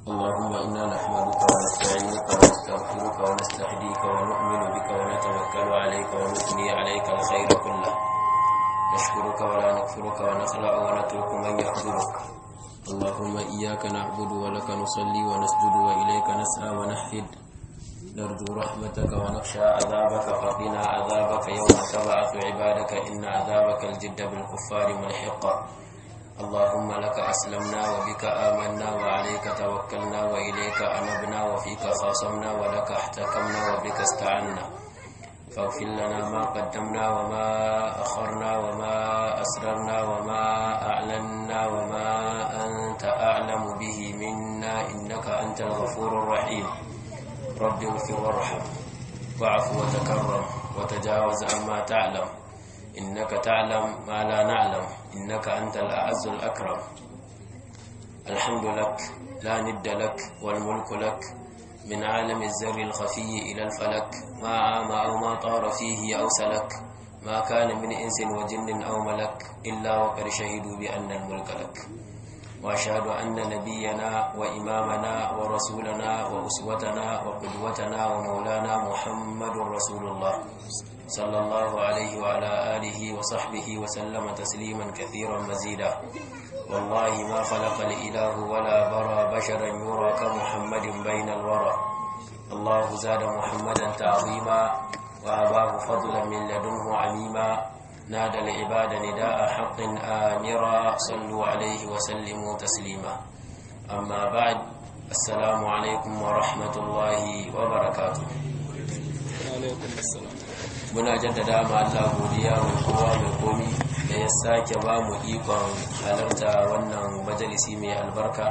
اللهم إنا نحمدك ونستعينك ونستغفرك ونستهديك ونؤمن بك ونتوكل عليك ونثني عليك الخير كله نشكرك ولا نكفرك ونخلع ونترك من يحضرك اللهم إياك نعبد ولك نصلي ونسجد وإليك نسعى ونحفد نرجو رحمتك ونخشى عذابك فقنا عذابك يوم تبعث عبادك إن عذابك الجد بالكفار ملحق اللهم لك أسلمنا وبك آمنا وعليك توكلنا وإليك أنبنا وفيك خاصمنا ولك احتكمنا وبك استعنا فاغفر لنا ما قدمنا وما أخرنا وما أسررنا وما أعلنا وما أنت أعلم به منا إنك أنت الغفور الرحيم رب اغفر وارحم واعف وتكرم وتجاوز عما تعلم إنك تعلم ما لا نعلم إنك أنت الأعز الأكرم الحمد لك لا ند لك والملك لك من عالم الزر الخفي إلى الفلك ما عام أو ما طار فيه أو سلك ما كان من إنس وجن أو ملك إلا وقد شهدوا بأن الملك لك وأشهد أن نبينا وإمامنا ورسولنا وأسوتنا وقدوتنا ومولانا محمد رسول الله صلى الله عليه وعلى آله وصحبه وسلم تسليما كثيرا مزيدا والله ما خلق الإله ولا برى بشرا يرى كمحمد بين الورى الله زاد محمدا تعظيما وأباه فضلا من لدنه عميما نادى العباد نداء حق آمرا صلوا عليه وسلموا تسليما أما بعد السلام عليكم ورحمة الله وبركاته alaikum assalam muna jaddada ma Allah godiya mai kowa mai komi da ya sake ba mu ikon halarta wannan majalisi mai albarka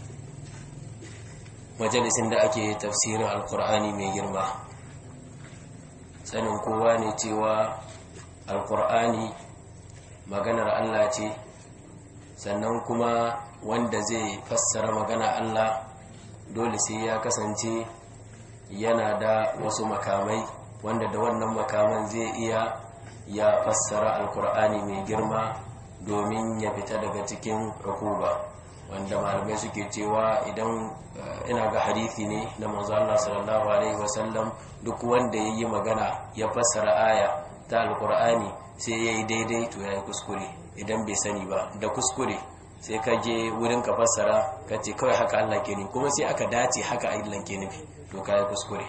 majalisin da ake tafsirin alkur'ani mai girma sanin kowa ne cewa alkur'ani maganar Allah ce sannan kuma wanda zai fassara magana Allah dole sai ya kasance yana da wasu makamai wanda da wannan makaman zai iya ya fassara alkur'ani mai girma domin ya fita daga cikin rukuba wanda malamai suke cewa idan ina ga hadithi ne na manzo Allah sallallahu alaihi wasallam duk wanda yayi magana ya fassara aya ta alkur'ani sai yayi daidai to yayi kuskure idan bai sani ba da kuskure sai ka je wurin ka fassara ka ce kawai haka Allah ke ni kuma sai aka dace haka Allah ke nufi to kai kuskure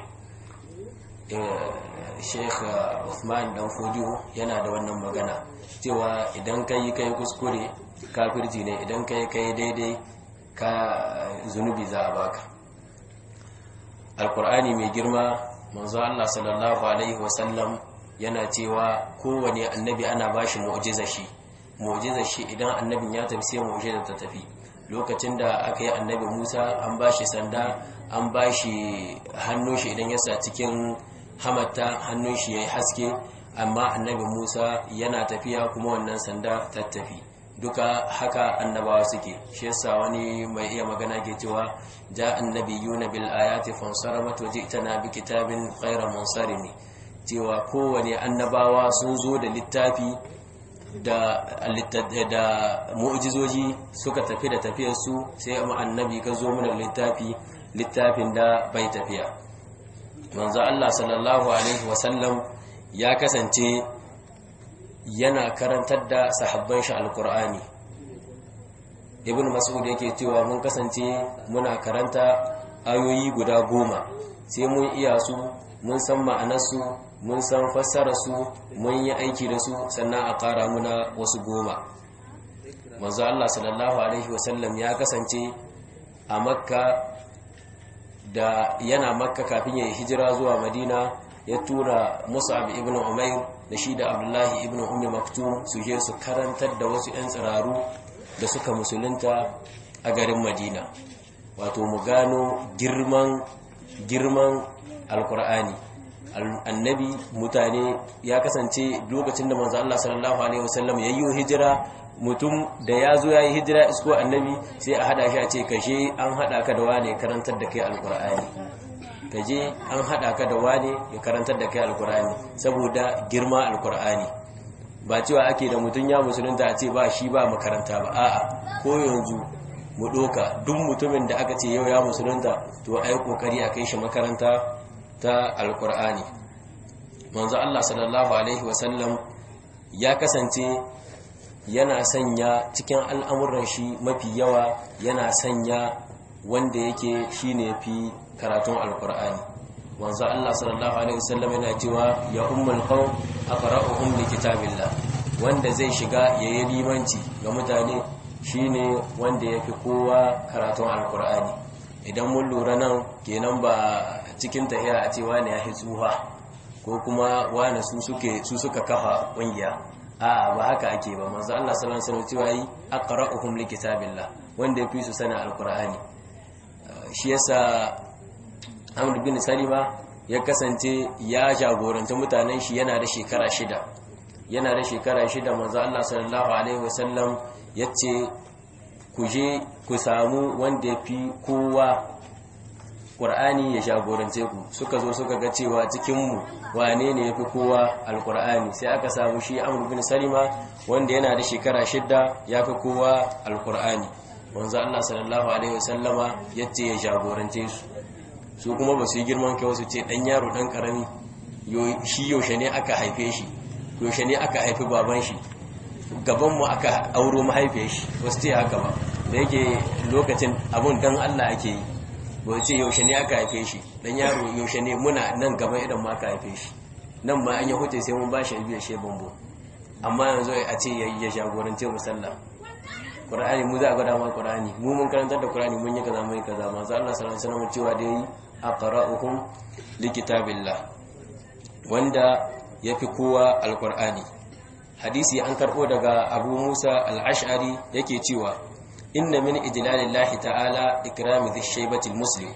sheikh Uthman dan Fodiyo yana da wannan magana cewa idan kai kai kuskure kafirci ne idan kai kai daidai ka zunubi za a baka alkur'ani mai girma manzo Allah sallallahu alaihi wasallam yana cewa kowane annabi ana bashi mu'jiza shi mu'jiza shi idan annabin ya tafi sai mu'jiza ta tafi lokacin da aka yi annabi Musa an bashi sanda an bashi hannun shi idan ya sa cikin hamatta hannun shi yayi haske amma annabi Musa yana tafiya kuma wannan sanda ta tafi duka haka annabawa suke shi yasa wani mai iya magana ke cewa ja annabiyuna bil ayati fansaramat wa ji'tana bi kitabin ghayra munsarimi cewa kowane annabawa sun zo da littafi da da mu'jizoji suka tafi da tafiyar su sai amma annabi ka zo mana littafi littafin da bai tafiya manzo Allah sallallahu alaihi wasallam ya kasance yana karantar da sahabban shi alkur'ani ibn mas'ud yake cewa mun kasance muna karanta ayoyi guda goma sai mun iya su mun san ma'anarsu mun san fassararsu mun yi aiki da su sannan a ƙara muna wasu goma manzo Allah sallallahu alaihi wasallam ya kasance a makka da yana makka kafin ya yi hijira zuwa madina ya tura musab ibn umair da shi da abdullahi ibn ummi maktum su je su karantar da wasu 'yan tsiraru da suka musulunta a garin madina wato mu gano girman girman alkur'ani annabi mutane ya kasance lokacin da manzo Allah sallallahu alaihi wasallam ya yi hijira mutum da ya zo ya yi hijira isko annabi sai a hada shi a ce kashe an hada ka da wane karantar da kai alkur'ani kaje an hada ka da wane ya karantar da kai alkur'ani saboda girma alkur'ani ba cewa ake da mutum ya musulunta a ce ba shi ba makaranta ba a'a ko yanzu mu doka duk mutumin da aka ce yau ya musulunta to ai kokari a kai shi makaranta ta alkur'ani manzo Allah sallallahu alaihi wasallam ya kasance yana sanya cikin al'amuran shi mafi yawa yana sanya wanda yake shine fi karatun alkur'ani manzo Allah sallallahu alaihi wasallam yana cewa ya ummul qaum aqra'uhum li kitabillah wanda zai shiga yayi limanci ga mutane shine wanda yafi kowa karatun alkur'ani idan mun lura nan kenan ba cikin tahiya a cewa ne ya tsuha ko kuma wani su suke su suka kafa kungiya a ba haka ake ba manzo Allah sallallahu alaihi wasallam cewa yi aqra'uhum li kitabillah wanda yafi su sana alkur'ani shi yasa Amr bin Salima ya kasance ya jagoranta mutanen shi yana da shekara shida yana da shekara shida manzo Allah sallallahu alaihi wasallam yace ku je ku samu wanda yafi kowa Qur'ani ya jagorance ku suka zo suka ga cewa cikin mu wane ne yafi kowa alqur'ani sai aka samu shi Amr bin Salima wanda yana da shekara shida yafi kowa alqur'ani manzo Allah sallallahu alaihi wasallama yace ya jagorance su su kuma ba su yi girman kai wasu ce dan yaro dan karami shi yaushe ne aka haife shi yaushe ne aka haifi baban shi gabanmu aka auro mahaifiyar shi wasu ce haka ba da yake lokacin abun dan Allah ake yi ba ce yaushe ne aka haife shi dan yaro yaushe ne muna nan gaban idan ma aka haife shi nan ma an yi huce sai mun ba shi biyar she bambo amma yanzu a ce ya jagorance mu sallah Qur'ani mu za a gwada ma Qur'ani mu mun karantar da Qur'ani mun yi kaza mun yi kaza manzo Allah sallallahu alaihi wasallam cewa dai aqra'uhum likitabillah wanda yafi kowa alqur'ani hadisi an karbo daga Abu Musa al-Ash'ari yake cewa inna min ijlalillahi ta'ala ikrami dhish-shaybati al-muslim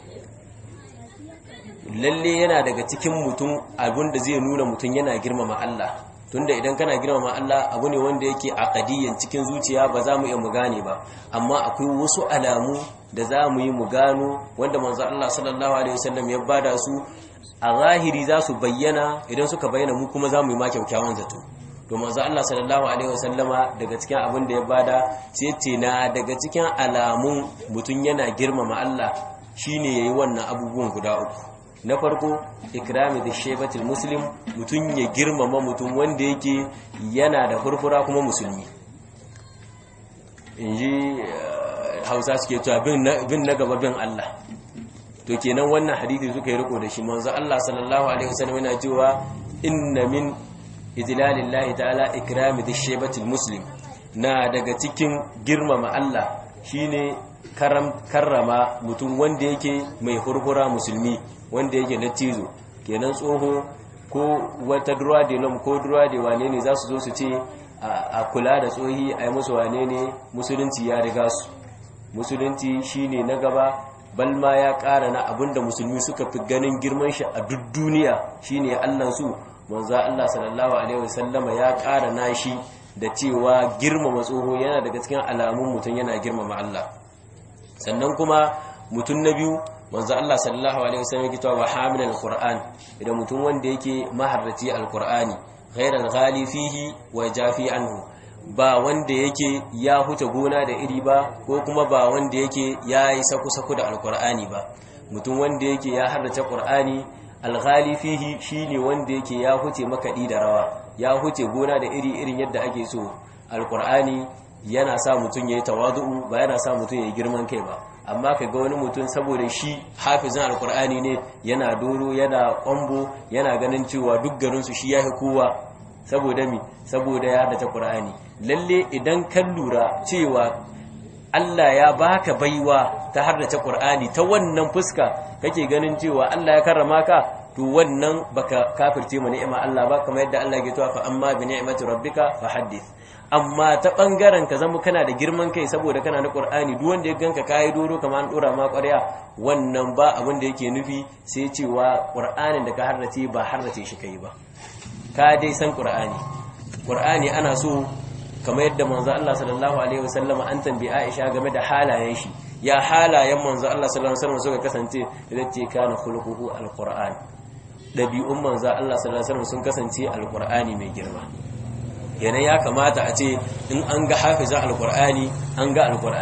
lalle yana daga cikin mutum abinda zai nuna mutum yana girmama Allah tunda idan kana girmama Allah abu ne wanda yake aqadiyan cikin zuciya ba za mu iya mu gane ba amma akwai wasu alamu da za mu yi mu gano wanda manzo Allah sallallahu alaihi wasallam ya bada su a zahiri za su bayyana idan suka bayyana mu kuma za mu yi ma kyakkyawan zato to manzo Allah sallallahu alaihi wasallama daga cikin abin da ya bada sai ce na daga cikin alamun mutum yana girmama Allah shine yayi wannan abubuwan guda uku na farko ikrami da shebatul muslim mutum ya girmama mutum wanda yake yana da furfura kuma musulmi in ji hausa suke cewa bin na gaba bin Allah to kenan wannan hadithi suka yi riko da shi manzo Allah sallallahu alaihi wasallam yana cewa inna min idlalillahi ta'ala ikrami da shebatul muslim na daga cikin girmama Allah shine karrama mutum wanda yake mai furfura musulmi wanda yake na tizo kenan tsoho ko wata duwa de lam ko duwa de wane ne za su zo su ce a kula da tsohi a yi musu wane ne musulunci ya riga su musulunci shine na gaba balma ya ƙara na abinda musulmi suka fi ganin girman shi a duk duniya shine allan su manzo Allah sallallahu alaihi wasallama ya ƙara na shi da cewa girmama tsoho yana daga cikin alamun mutum yana girmama Allah sannan kuma mutum na biyu manzo Allah sallallahu alaihi wasallam yake cewa hamil alquran idan mutum wanda yake maharraci alqurani ghairal ghali fihi wa jafi anhu ba wanda yake ya huta gona da iri ba ko kuma ba wanda yake yayi saku saku da alqurani ba mutum wanda yake ya harrace qur'ani alghali fihi shine wanda yake ya huce makadi da rawa ya huce gona da iri irin yadda ake so alqurani yana sa mutum yayi tawadu'u ba yana sa mutum yayi girman kai ba amma ka ga wani mutum saboda shi hafizin alkur'ani ne yana doro yana kwambo yana ganin cewa duk garinsu shi ya fi kowa saboda mi saboda ya dace qur'ani lalle idan kan lura cewa Allah ya baka baiwa ta haddace qur'ani ta wannan fuska kake ganin cewa Allah ya karrama ka to wannan baka kafirce mu ni'ima Allah ba kamar yadda Allah ya ce fa amma bi ni'mati rabbika fa haddith amma ta bangaren ka zama kana da girman kai saboda kana na Qur'ani duk wanda ya ganka kai doro kamar an dora ma ƙwarya wannan ba abin da yake nufi sai cewa Qur'anin da ka harrace ba harrace shi kai ba ka dai san Qur'ani Qur'ani ana so kamar yadda manzo Allah sallallahu alaihi wasallam an tambayi Aisha game da halayen shi ya halayen manzo Allah sallallahu alaihi wasallam suka kasance idan ce kana khuluquhu alquran dabi'un manzo Allah sallallahu alaihi wasallam sun kasance alqur'ani mai girma yana ya kamata a ce in an ga hafiza alkur'ani an ga alkur'ani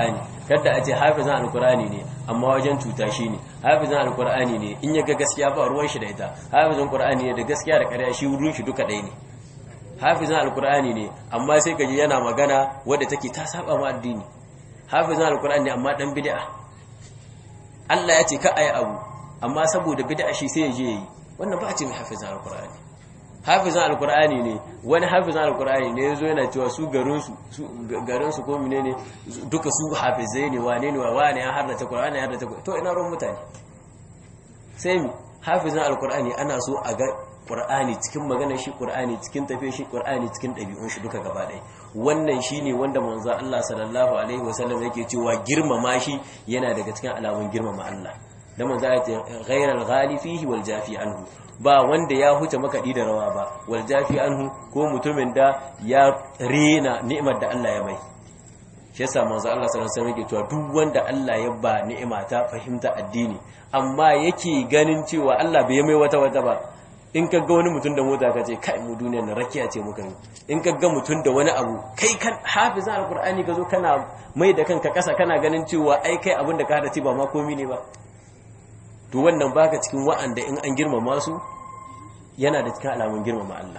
kada a ce hafizan alkur'ani ne amma wajen cuta shi ne hafizan alkur'ani ne in ya ga gaskiya ba ruwan shi da ita hafizan alkur'ani ne da gaskiya da ƙarya shi wurin shi duka ɗaya ne hafizan alkur'ani ne amma sai kaji yana magana wadda take ta saba ma addini hafizan alkur'ani ne amma dan bid'a Allah ya ce ka ayi abu amma saboda bid'a shi sai ya je yi wannan ba a ce mai hafizan alkur'ani hafizan alkur'ani ne wani hafizan alkur'ani ne yazo yana cewa su garin su garin su ko menene duka su hafizai ne wane ne wane ya harrace qur'ani ya harrace to ina ruwan mutane sai mi hafizan alkur'ani ana so a ga qur'ani cikin maganar shi qur'ani cikin tafiyar shi qur'ani cikin dabi'un shi duka gaba ɗaya wannan shine wanda manzo Allah sallallahu alaihi wasallam yake cewa girmama shi yana daga cikin alamun girmama Allah da manzo ya ce ghairal ghali fihi wal jafi anhu ba wanda ya huce makaɗi da rawa ba wal jafi anhu ko mutumin da ya rena ni'imar da Allah ya mai shi yasa manzo Allah sallallahu alaihi wasallam yake cewa duk wanda Allah ya ba ni'ima ta fahimta addini amma yake ganin cewa Allah bai mai wata wata ba in ka ga wani mutum da mota ka ce kai mu duniyar na rakiya ce muka yi in ka ga mutum da wani abu kai kan hafizan alqur'ani ka zo kana mai da kanka kasa kana ganin cewa ai kai abin da ka hada ce ba ma komi ne ba to wannan baka cikin wa'anda in an girmama su yana da cikin alamun girmama Allah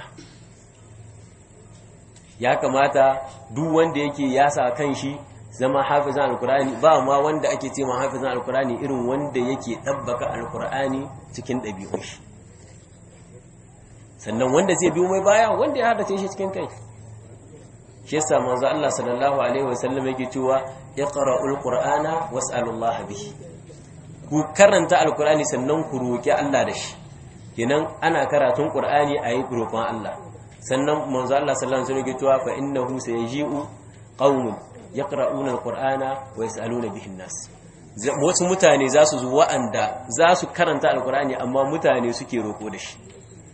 ya kamata duk wanda yake ya sa kan shi zama hafizan alkur'ani ba ma wanda ake ce ma hafizan alkur'ani irin wanda yake ɗabbaka alkur'ani cikin ɗabi'un shi sannan wanda zai biyo mai baya wanda ya hadace shi cikin kai shi yasa manzo Allah sallallahu alaihi wasallam yake cewa iqra'ul qur'ana was'alullaha bihi ku karanta alkur'ani sannan ku roki Allah da shi kenan ana karatun qur'ani ayi roƙon Allah sannan manzo Allah sallallahu alaihi wasallam yake cewa fa innahu sayaji'u qaumun yaqra'una alqur'ana wa yas'aluna bihi nas wasu mutane za su zo wa'anda za su karanta alqur'ani amma mutane suke roko da shi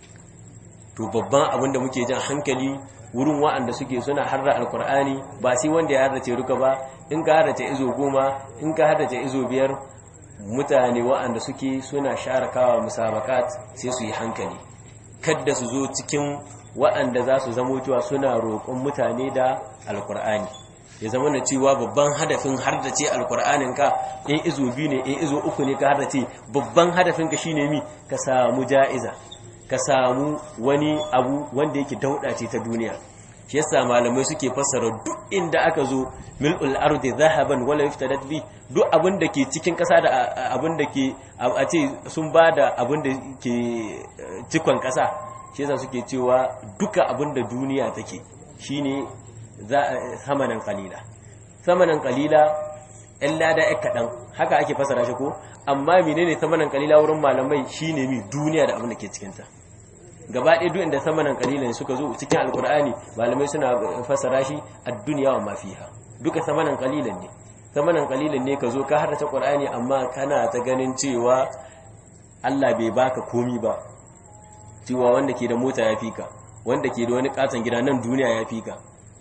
to babban abin da muke jan hankali wurin wa'anda suke suna harra alqur'ani ba sai wanda ya harrace ruka ba in ka harrace izo goma in ka harrace izo biyar mutane wa'anda suke suna sharakawa musabakat sai su yi hankali kadda su zo cikin wa'anda za su zamo cewa suna roƙon mutane da alqur'ani ya zama na cewa babban hadafin hardace alkur'anin ka in izo biyu ne in izo uku ne ka hardace babban hadafin ka shine mi ka samu ja'iza ka samu wani abu wanda yake dauda ce ta duniya shi yasa malamai suke fassara duk inda aka zo mil'ul ardi zahaban wala yuftadat bi duk abin da ke cikin kasa da abin da ke a ce sun bada abin da ke cikon kasa shi yasa suke cewa duka abin da duniya take shine samanan kalila samanan kalila ɗan lada ya kaɗan haka ake fasara shi ko amma menene samanan kalila wurin malamai shine mi duniya da abin da ke cikinta gaba ɗaya duk inda samanan kalila ne suka zo cikin alkur'ani malamai suna fasara shi a duniya wa mafiha duka samanan kalilan ne samanan kalilan ne ka zo ka harta qur'ani amma kana ta ganin cewa Allah bai baka komi ba cewa wanda ke da mota ya fika wanda ke da wani katon gida nan duniya ya fika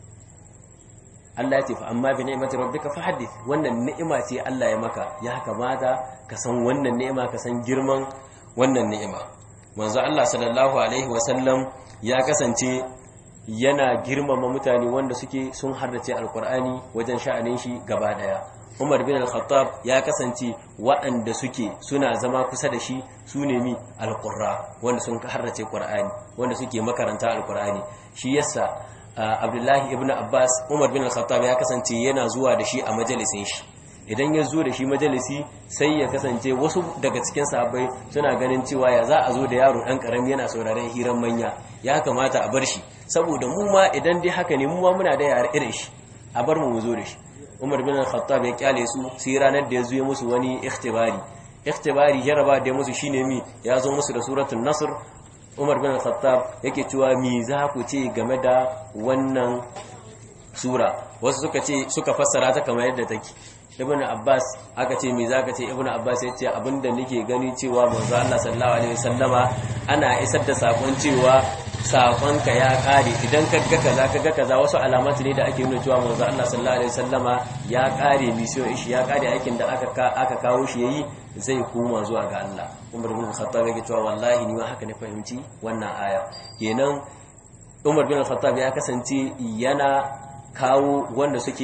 Allah ya ce fa amma bi ni'mati rabbika fahaddith wannan ni'ima ce Allah ya maka ya kamata ka san wannan ni'ima ka san girman wannan ni'ima manzo Allah sallallahu alaihi wasallam ya kasance yana girmama mutane wanda suke sun hardace alqur'ani wajen sha'anin shi gaba daya Umar bin al-Khattab ya kasance waɗanda suke suna zama kusa da shi su ne mi alqurra wanda sun hardace qur'ani wanda suke makaranta alqur'ani shi yasa abdullahi ibn abbas umar bin al-khattab ya kasance yana zuwa da shi a majalisin shi idan ya zo da shi majalisi sai ya kasance wasu daga cikin sahabbai suna ganin cewa ya za a zo da yaro dan karami yana sauraron hiran manya ya kamata a bar shi saboda mu ma idan dai haka ne mu ma muna da yare irin shi a bar mu mu zo da shi umar bin al-khattab ya kyale su sai ranar da ya zo musu wani ikhtibari ikhtibari jaraba da ya musu shine mi ya zo musu da suratul nasr umar bin khattab yake cewa mi za ku ce game da wannan sura wasu suka ce suka fassara ta kamar yadda take ibn abbas aka ce mi za ka ce ibn abbas ya ce abinda nake gani cewa manzo Allah sallallahu alaihi wasallama ana isar da sakon cewa sakonka ya kare idan ka ga kaza ka ga kaza wasu alamatu ne da ake nuna cewa manzo Allah sallallahu alaihi wasallama ya kare mission shi ya kare aikin da aka aka kawo shi yayi zai koma zuwa ga Allah Umar bin Khattab yake cewa wallahi ni ma haka ne fahimci wannan aya kenan Umar bin Khattab ya kasance yana kawo wanda suke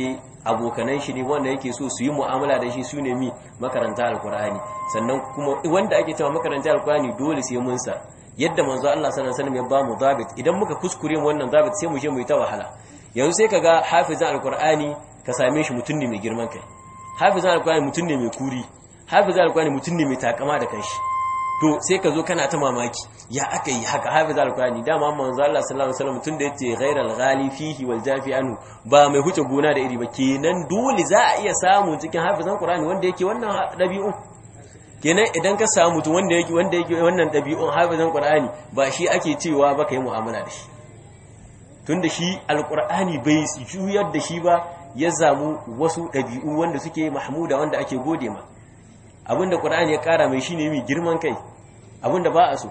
abokanan shi ne wanda yake so su yi mu'amala da shi su ne mi makaranta alkur'ani sannan kuma wanda ake cewa makaranta alkur'ani dole sai mun sa yadda manzo Allah sallallahu alaihi wasallam ya ba mu zabit idan muka kuskure mu wannan zabit sai mu je mu yi ta wahala yanzu sai kaga hafizan alkur'ani ka same shi mutum ne mai girman kai hafizan alkur'ani mutum ne mai kuri hafizan alkur'ani mutum ne mai takama da kanshi to sai ka zo kana ta mamaki ya aka yi haka hafiz alkurani dama manzo Allah sallallahu alaihi wasallam tunda yace ghairal ghali fihi wal jafi anhu ba mai huce gona da iri ba kenan dole za a iya samu cikin hafizan qur'ani wanda yake wannan dabi'un kenan idan ka samu mutum wanda yake wanda yake wannan dabi'un hafizan qur'ani ba shi ake cewa ba kai mu'amala da shi tunda shi alqur'ani bai juyar da shi ba ya zamu wasu dabi'u wanda suke mahmuda wanda ake gode ma abinda qur'ani ya kara mai shine mai girman kai abinda ba a so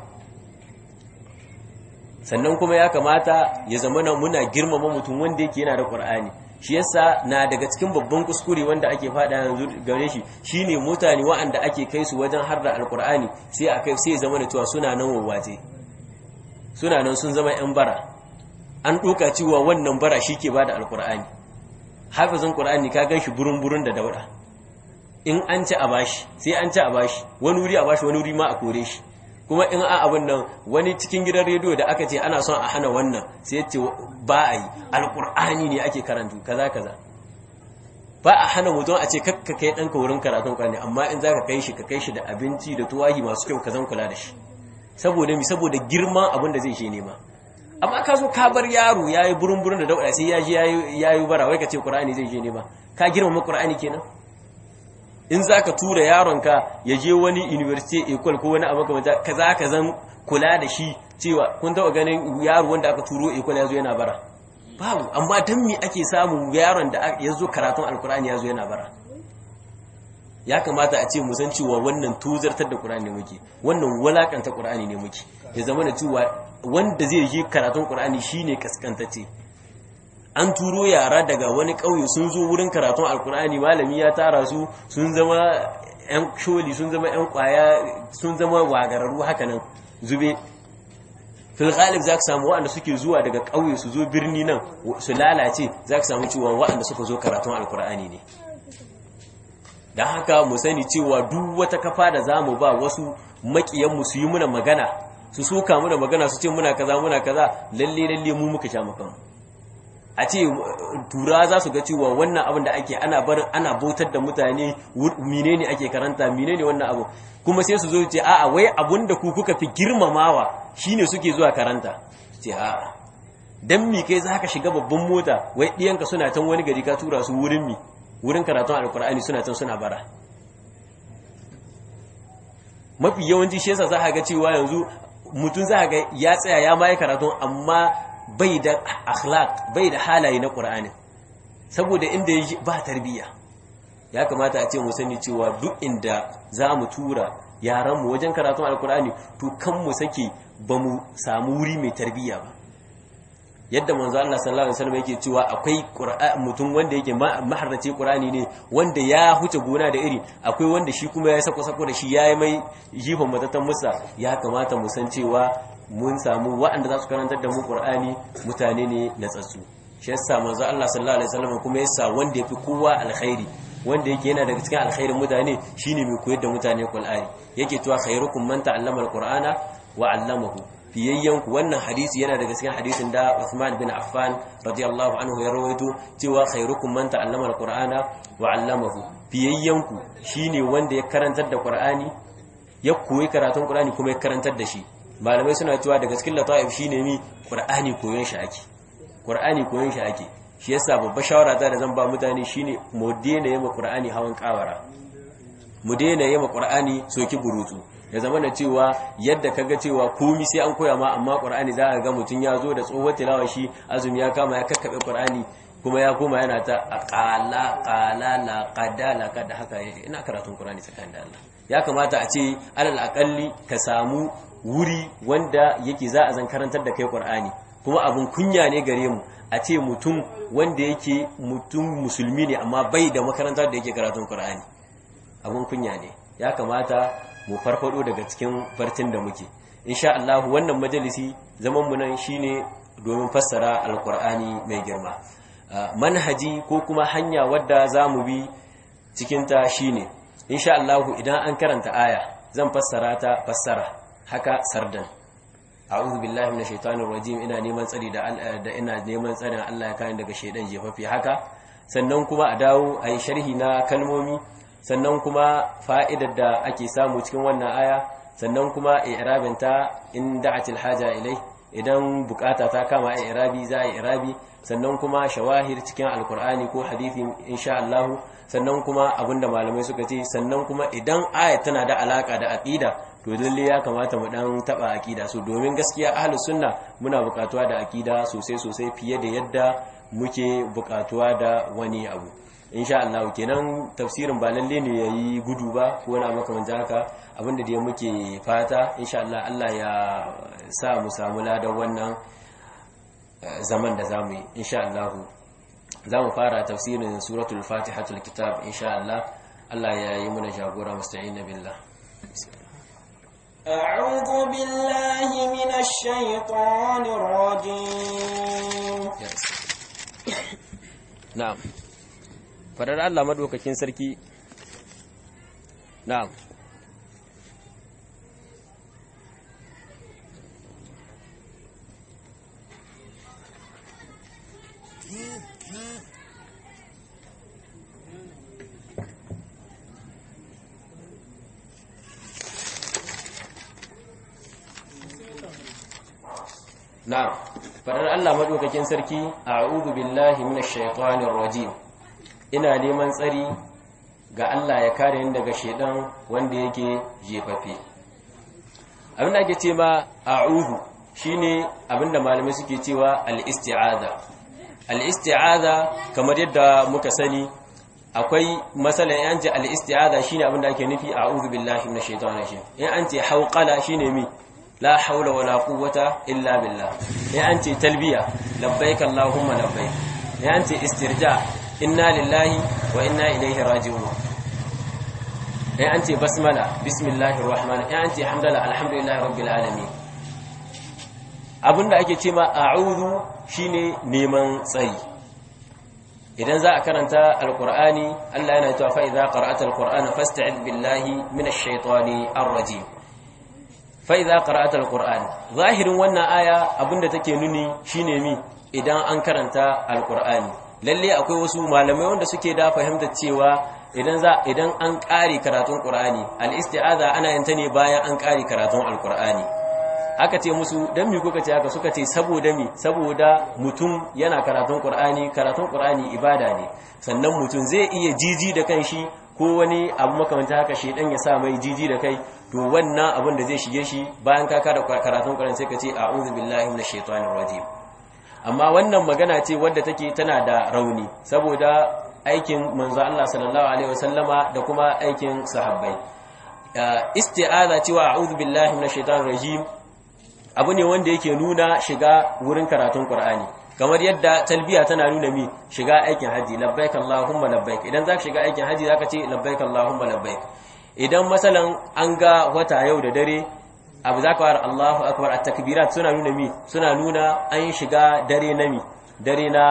sannan kuma ya kamata ya zama na muna girmama mutum wanda yake yana da qur'ani shi yasa na daga cikin babban kuskure wanda ake fada yanzu gare shi shine mutane waɗanda ake kai su wajen har da alqur'ani sai a kai sai ya zama da cewa suna nan wawaje suna nan sun zama yan bara an doka cewa wannan bara shike bada alqur'ani hafizin qur'ani ka ganshi burun burun da dauda in an ci a bashi sai an ci a bashi wani wuri a bashi wani wuri ma a kore shi kuma in a abin nan wani cikin gidan rediyo da aka ce ana son a hana wannan sai ce ba a yi alkur'ani ne ake karantu kaza kaza ba a hana mutum a ce kakka kai ɗanka wurin karatun ƙwani amma in za ka kai shi ka kai shi da abinci da tuwahi masu kyau ka zan kula da shi saboda mi saboda girman abin da zai je nema amma ka zo ka bar yaro ya yi burin burin da dauɗa sai ya je ya yi bara wai ka ce ƙur'ani zai je nema ka girmama ƙur'ani kenan in za ka tura yaronka ya je wani university ecole ko wani abu kamar ka za ka zan kula da shi cewa kun taɓa ganin yaro wanda aka turo ecole ya zo yana bara babu amma don me ake samun yaron da ya zo karatun alkur'ani ya zo yana bara ya kamata a ce mu san cewa wannan tuzartar da qur'ani ne muke wannan walakanta qur'ani ne muke ya zama da cewa wanda zai yi karatun qur'ani shine kaskantace an turo yara daga wani ƙauye sun zo wurin karatun alkur'ani malami ya tara su sun zama 'yan sholi sun zama 'yan kwaya sun zama wagararru hakanan zube fil ghalib za ka samu waɗanda suke zuwa daga ƙauye su zo birni nan su lalace za ka samu cewa waɗanda suka zo karatun alkur'ani ne don haka mu sani cewa duk wata kafa da za mu ba wasu maƙiyanmu su yi muna magana su soka muna magana su ce muna kaza muna kaza lalle lalle mu muka sha makanmu a ce tura za su ga cewa wannan abin da ake ana barin ana bautar da mutane menene ake karanta menene wannan abu kuma sai su zo ce a'a wai abun da ku kuka fi girmamawa shine suke zuwa karanta ce a'a dan mi kai za ka shiga babban mota wai diyanka suna can wani gari ka tura su wurin mi wurin karatun alkur'ani suna can suna bara mafi yawanci shi yasa za ka ga cewa yanzu mutum za ka ga ya tsaya ya mai karatun amma bai da akhlaq bai da halaye na qur'ani saboda inda yake ba tarbiyya ya kamata a ce mu sani cewa duk inda za mu tura yaran mu wajen karatun alqur'ani to kan mu sake ba mu samu wuri mai tarbiyya ba yadda manzo Allah sallallahu alaihi wasallam yake cewa akwai mutum wanda yake maharrace qur'ani ne wanda ya huce gona da iri akwai wanda shi kuma ya sako sako da shi yayi mai jifan matatan musa ya kamata mu san cewa mun samu waɗanda za su karantar da mu ƙur'ani mutane ne na tsatsu shi yasa manzo Allah sallallahu alaihi wasallam kuma yasa wanda yafi kowa alkhairi wanda yake yana daga cikin alkhairin mutane shine mai koyar da mutane Qur'ani yake cewa khairukum man ta'allama alqur'ana wa 'allamahu fiyayyanku wannan hadisi yana daga cikin hadisin da Uthman bin Affan radiyallahu anhu ya rawaito cewa khairukum man ta'allama alqur'ana wa 'allamahu fiyayyanku shine wanda ya karantar da Qur'ani ya koyi karatun Qur'ani kuma ya karantar da shi malamai suna cewa daga cikin lata'if shine mi qur'ani koyon shi ake qur'ani koyon shi ake shi yasa babbar shawara ta da zan ba mutane shine mu daina yema qur'ani hawan kawara mu daina yema qur'ani soki burutu ya zama da cewa yadda kaga cewa komi sai an koya ma amma qur'ani za ka ga mutun ya zo da tsohuwar tilawa shi azumi ya kama ya kakkabe qur'ani kuma ya koma yana ta qala qala la qada la qada haka ina karatun qur'ani tsakanin da Allah ya kamata a ce alal aqalli ka samu wuri wanda yake za a zan karantar da kai ƙwar'ani kuma abin kunya ne gare mu a ce mutum wanda yake mutum musulmi ne amma bai da makarantar da yake karatun ƙwar'ani abin kunya ne ya kamata mu farfado daga cikin farcin da muke insha Allah wannan majalisi zaman mu nan shine domin fassara alƙur'ani mai girma manhaji ko kuma hanya wadda za mu bi cikinta shi ne insha Allahu idan an karanta aya zan fassara ta fassara haka sardan a'udhu billahi minash shaitanir rajim ina neman tsari da da ina neman tsarin Allah ya kare daga shaidan jefafi haka sannan kuma a dawo ayi sharhi na kalmomi sannan kuma fa'idar da ake samu cikin wannan aya sannan kuma i'rabin ta in da'atil haja ilai idan bukata ta kama i'rabi za a i'rabi sannan kuma shawahir cikin alkur'ani ko hadisi insha Allah sannan kuma abinda malamai suka ce sannan kuma idan ayat tana da alaka da aqida to lalle ya kamata mu dan taba aqida so domin gaskiya ahlus sunna muna bukatuwa da aqida sosai sosai fiye da yadda muke bukatuwa da wani abu insha Allah kenan tafsirin ba lalle ne yayi gudu ba ko wani makamantan haka abinda da muke fata insha Allah Allah ya sa mu samu ladan wannan zaman da zamu yi insha Allah zamu fara tafsirin suratul fatihatul kitab insha Allah Allah ya yi mana jagora musta'in billah أعوذ بالله من الشيطان الرجيم na'am fadar Allah madaukakin sarki na'am na'am fadar Allah madaukakin sarki a'udhu billahi minash shaitanir rajim ina neman tsari ga Allah ya kare ni daga shedan wanda yake jefafe abinda ake ce ma a'udhu shine abinda malamai suke cewa al-isti'aza al-isti'aza kamar yadda muka sani akwai masalan yan ce al-isti'aza shine abinda ake nufi a'udhu billahi minash shaitanir rajim in an ce hauqala shine mi la haula wala quwwata illa billah in an ce talbiya labbaik allahumma labbaik in an ce istirja inna lillahi wa inna ilaihi raji'un in an ce basmala bismillahir rahmanir in an ce hamdala alhamdulillahi rabbil alamin abinda ake ce ma a'udhu shine neman tsayi idan za a karanta alqur'ani Allah yana cewa fa idza qara'ata alqur'ana fasta'id billahi minash shaitani arrajim fa idza qara'ata alqur'an zahirin wannan aya abinda take nuni shine mi idan an karanta alqur'ani lalle akwai wasu malamai wanda suke da fahimtar cewa idan za idan an ƙari karatun qur'ani al-isti'aza ana yin ta ne bayan an ƙari karatun alqur'ani aka ce musu dan mi kuka ce haka suka ce saboda mi saboda mutum yana karatun qur'ani karatun qur'ani ibada ne sannan mutum zai iya jiji da kanshi ko wani abu makamanta haka shedan ya sa mai jiji da kai to wannan abin da zai shige shi bayan ka kada karatun qur'ani sai ka ce a'udhu billahi minash shaitanir rajim amma wannan magana ce wadda take tana da rauni saboda aikin manzo Allah sallallahu alaihi wasallama da kuma aikin sahabbai isti'aza cewa a'udhu billahi minash shaitanir rajim abu ne wanda yake nuna shiga wurin karatun Qur'ani kamar yadda talbiya tana nuna mi shiga aikin haji labbaik allahumma labbaik idan zaka shiga aikin haji zaka ce labbaik allahumma labbaik idan masalan an ga wata yau da dare abu zaka fara Allahu akbar at-takbirat suna nuna mi suna nuna an shiga dare na mi dare na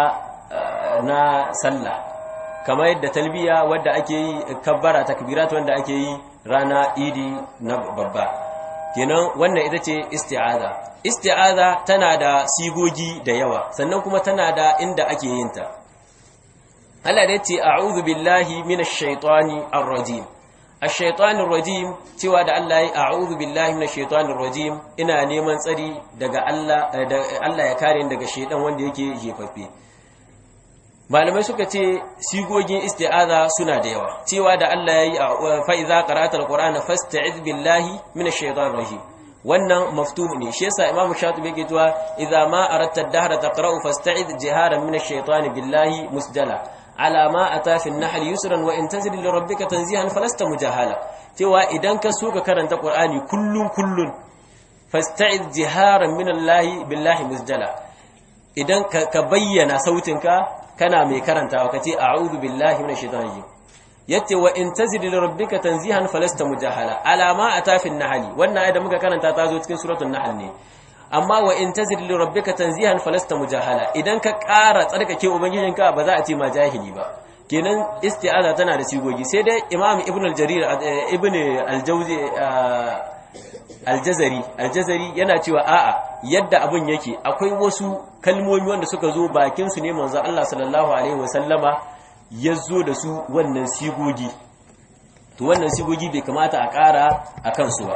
na sallah kamar yadda talbiya wadda ake yi kabbara takbirat wanda ake yi rana idi na babba kenan wannan ita ce isti'aza isti'aza tana da sigogi da yawa sannan kuma tana da inda ake yin ta Allah da ce a'udhu billahi minash shaitani ar-rajim ash-shaytani ar-rajim cewa da Allah ya a'udhu billahi minash shaitani ar-rajim ina neman tsari daga Allah Allah ya kare ni daga shaitan wanda yake jefaffe malamai suka ce sigogin isti'aza suna da yawa cewa da Allah yayi fa idza qara'ta al-qur'ana fasta'iz billahi minash shaitanir rajim wannan maftuh ne shi yasa imamu shatibi yake cewa idza ma aratta ad-dahra taqra'u fasta'iz jiharan minash shaitani billahi musdala ala ma ata fi an-nahl yusran wa in tazil li rabbika tanzihan falasta mujahala cewa idan ka so ka karanta qur'ani kullun kullun fasta'iz jiharan minallahi billahi musdala idan ka bayyana sautinka kana mai karantawa kace a'udhu billahi minash shaitanir rajim yace wa in tazid li rabbika tanzihan falasta mujahala alama atafin nahli wannan ayat da muka karanta ta zo cikin suratul nahl ne amma wa in tazid li rabbika tanzihan falasta mujahala idan ka ƙara tsarkake ubangijinka ba za a ce ma jahili ba kenan isti'aza tana da sigogi sai dai imam ibn al-jarir ibn al-jawzi al-jazari al-jazari yana cewa a'a yadda abin yake akwai wasu kalmomi wanda suka zo bakin su ne manzo Allah sallallahu alaihi wasallama yazo da su wannan sigogi to wannan sigogi bai kamata a ƙara a kansu ba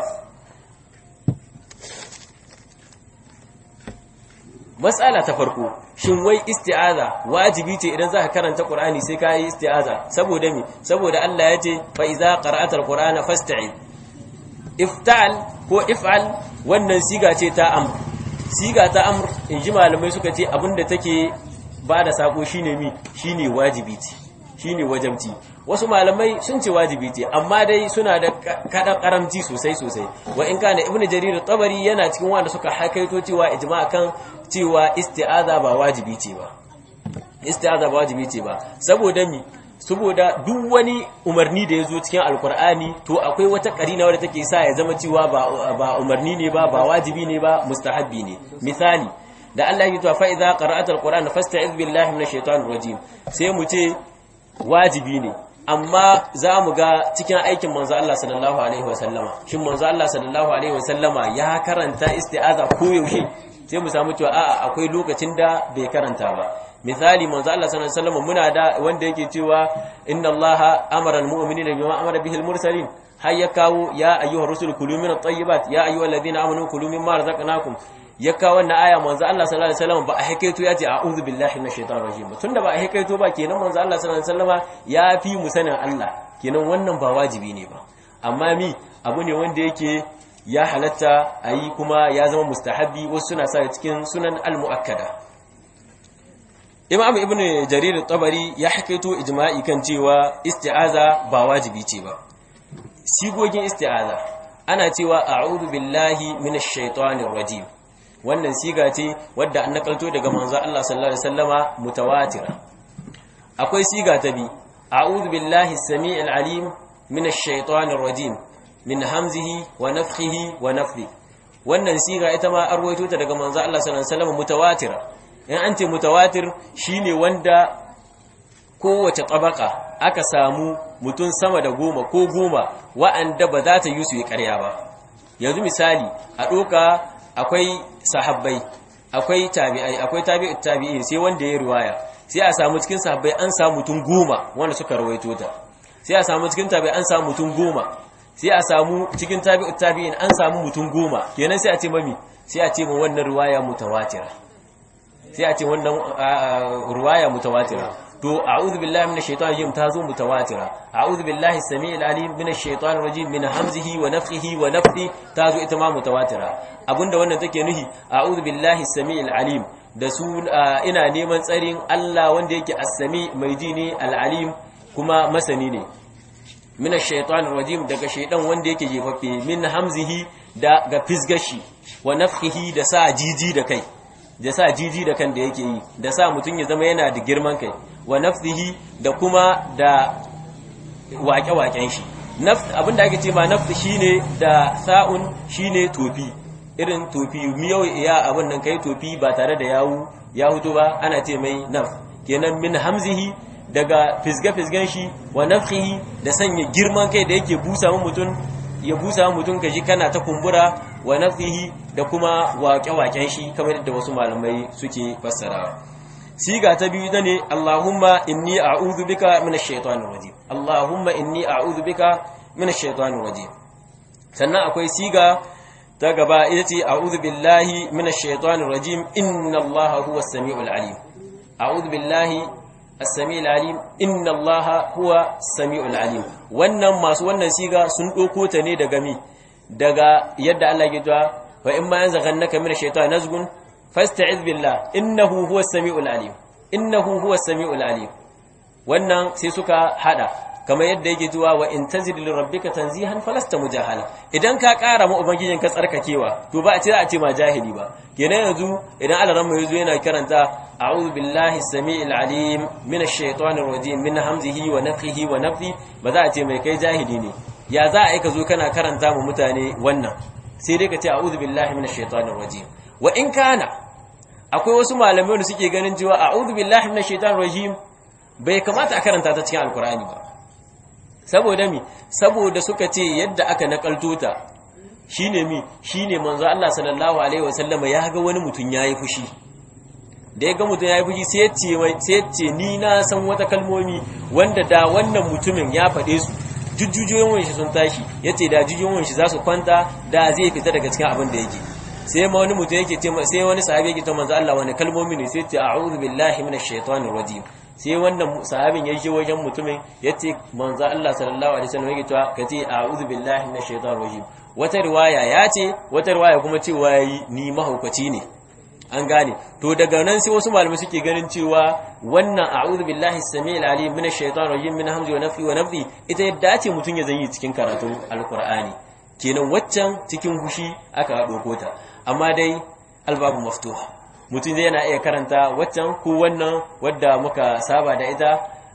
matsala ta farko shin wai isti'aza wajibi ce idan zaka karanta qur'ani sai ka yi isti'aza saboda me saboda Allah ya ce fa iza qara'ata alqur'ana fasta'id iftal ko if'al wannan siga ce ta amr siga ta amr inji malamai suka ce abinda take bada sako shine mi shine wajibi ce shine wajabci wasu malamai sun ce wajibi ce amma dai suna da kadan karamci sosai sosai wa in kana ibnu jarir tabari yana cikin wanda suka hakaito cewa ijma kan cewa isti'aza ba wajibi ce ba isti'aza ba wajibi ce ba saboda mi saboda duk wani umarni da ya zo cikin alkur'ani to akwai wata karina wadda take sa ya zama cewa ba umarni ne ba ba wajibi ne ba mustahabbi ne misali da Allah ya ce fa idza qara'ata alqur'ana fasta'iz billahi minash shaitanir rajim sai mu ce wajibi ne amma za mu ga cikin aikin manzo Allah sallallahu alaihi wasallama shin manzo Allah sallallahu alaihi wasallama ya karanta isti'aza ko yaushe sai mu samu cewa a'a akwai lokacin da bai karanta ba misali manzo Allah sallallahu alaihi wasallama muna da wanda yake cewa inna Allaha amara almu'minina bima amara bihi almursalin har ya kawo ya ayyuhar rusul kulu min at-tayyibat ya ayyuhalladhina amanu kulu mimma razaqnakum ya kawo wannan aya manzo Allah sallallahu alaihi wasallam ba a hikaito ya ce a'udhu billahi minash shaitanir rajim tunda ba a hikaito ba kenan manzo Allah sallallahu alaihi wasallama ya fi mu sanin Allah kenan wannan ba wajibi ne ba amma mi abu ne wanda yake ya halatta ayi kuma ya zama mustahabbi wasu suna sa cikin sunan al-muakkada Imam Ibn Jarir tabari ya hikaito ijma'i kan cewa isti'aza ba wajibi ce ba sigogin isti'aza ana cewa a'udhu billahi minash shaitanir rajim wannan siga ce wadda an nakalto daga manzo Allah sallallahu alaihi wasallama mutawatira akwai siga ta bi a'udhu billahi as-sami'il alim minash shaitanir rajim min hamzihi wa nafthihi wa nafthi wannan siga ita ma arwaito ta daga manzo Allah sallallahu alaihi wasallama mutawatira in an ce mutawatir shine wanda kowace tabaka aka samu mutum sama da goma ko goma wa'anda ba za ta yi su yi ƙarya ba yanzu misali a ɗoka akwai sahabbai akwai tabi'ai akwai tabi'ut tabi'in sai wanda ya riwaya sai a samu cikin sahabbai an samu mutum goma wanda suka rawaito ta sai a samu cikin tabi'ai an samu mutum goma sai a samu cikin tabi'ut tabi'in an samu mutum goma kenan sai a ce mami sai a ce mu wannan riwaya mutawatira sai a ce wannan riwaya mutawatira to a'udhu billahi minash shaitanir rajim tazo mutawatira a'udhu billahi as-sami'il alim minash shaitanir rajim min hamzihi wa nafthihi wa nafthi tazo ita ma mutawatira abinda wannan take nuhi a'udhu billahi as-sami'il alim da su ina neman tsarin Allah wanda yake as-sami mai ji ne al-alim kuma masani ne minash shaitanir rajim daga shaidan wanda yake jefaffe min hamzihi da ga fisgashi wa nafthihi da sa jiji da kai da sa jiji da kan da yake yi da sa mutum ya zama yana da girman kai wa nafsihi da kuma da waƙe-waƙen shi abinda ake ce ma nafsi shine da sa'un shine tofi irin tofi miyau ya abin nan kai tofi ba tare da yawu ya hutu ba ana ce mai naf kenan min hamzihi daga fisge-fisgen shi wa nafsihi da sanya girman kai da yake busa mutum ya busa mutum ka ji kana ta kumbura wa nafsihi da kuma waƙe-waƙen shi kamar yadda wasu malamai suke fassarawa siga ta biyu ne Allahumma inni a'udhu bika minash shaitanir rajim Allahumma inni a'udhu bika minash shaitanir rajim sannan akwai siga ta gaba ita ce a'udhu billahi minash shaitanir rajim inna Allaha huwas samiul alim a'udhu billahi as-samiul alim inna Allaha huwa samiul alim wannan masu wannan siga sun doko ta ne daga mi daga yadda Allah ya cewa wa in ma yanzaghannaka minash shaitani nazgun fasta'iz billah innahu huwas samiul alim innahu huwas samiul alim wannan sai suka hada kamar yadda yake zuwa wa in tazid li rabbika tanzihan falasta mujahala idan ka kara ma ubangijin ka tsarkakewa to ba a ce a ce ma jahili ba kenan yanzu idan Allah ran yazo yana karanta a'udhu billahi samiil alim minash shaitanir rajim min hamzihi wa nafthihi wa nafthi ba za a ce mai kai jahili ne ya za a yi ka zo kana karanta mu mutane wannan sai dai ka ce a'udhu billahi minash shaitanir rajim wa in kana akwai wasu malamai da suke ganin cewa a'udhu billahi minash shaitanir rajim bai kamata a karanta ta cikin alkur'ani ba saboda mi saboda suka ce yadda aka nakalto ta shine mi shine manzo Allah sallallahu alaihi wasallama ya ga wani mutum yayi fushi da ya ga mutum yayi fushi sai ya ce sai ya ce ni na san wata kalmomi wanda da wannan mutumin ya faɗe su jujjujoyin shi sun tashi yace da jujjujoyin shi za su kwanta da zai fita daga cikin abin da yake sai ma wani mutum yake ce sai wani sahabi yake ce manzo Allah wani kalmomi ne sai ce a'udhu billahi minash shaitanir rajim sai wannan sahabin ya je wajen mutumin yace manzo Allah sallallahu alaihi wasallam yake cewa kace a'udhu billahi minash shaitanir rajim wata riwaya ya ce wata riwaya kuma cewa yayi ni mahaukaci ne an gane to daga nan sai wasu malamai suke ganin cewa wannan a'udhu billahi samiil alim minash shaitanir rajim min hamzi wa nafi wa nafthi ita yadda ce mutun ya zanyi cikin karatun alqur'ani kenan waccan cikin hushi aka dauko ta amma dai albabu maftuha mutum zai yana iya karanta waccan ko wannan wadda muka saba da ita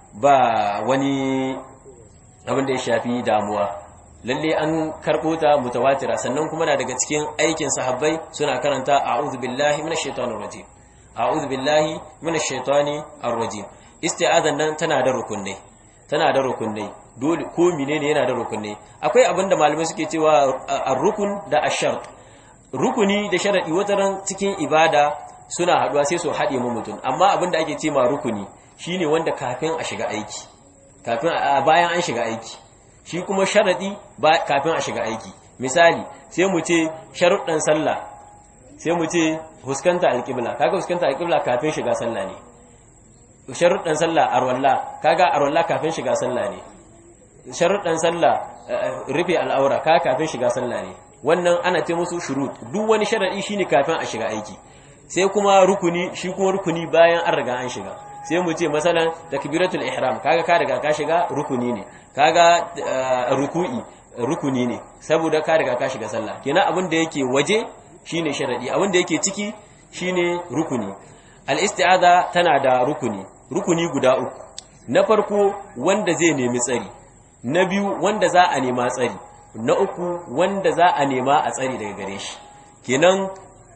ba wani abin da ya shafi damuwa lalle an karɓo ta mutawatira sannan kuma na daga cikin aikin sahabbai suna karanta a'udhu billahi minash shaitanir rajim a'udhu billahi minash shaitani ar-rajim isti'azan nan tana da rukunai tana da rukunai dole ko menene yana da rukunai akwai abin da malamai suke cewa ar-rukun da ash-shart rukuni da sharadi wataran cikin ibada suna haduwa sai su haɗe mu mutum amma abin da ake ce ma rukuni shine wanda kafin a shiga aiki kafin bayan an shiga aiki shi kuma sharadi ba kafin a shiga aiki misali sai mu ce sharuɗan sallah sai mu ce huskanta alƙibla kaga huskanta alƙibla kafin shiga sallah ne sharuɗan sallah arwalla kaga arwalla kafin shiga sallah ne sharuɗan sallah rufe al'aura kaga kafin shiga sallah ne wannan ana ce musu shurut duk wani sharadi shine kafin a shiga aiki sai kuma rukuni shi kuma rukuni bayan an riga an shiga sai mu ce masalan takbiratul ihram kaga ka riga ka shiga rukuni ne kaga ruku'i rukuni ne saboda ka riga ka shiga sallah kenan abin da yake waje shine sharadi abin da yake ciki shine rukuni al-isti'aza tana da rukuni rukuni guda uku na farko wanda zai nemi tsari na biyu wanda za a nema tsari na uku wanda za a nema a tsari daga gare shi kenan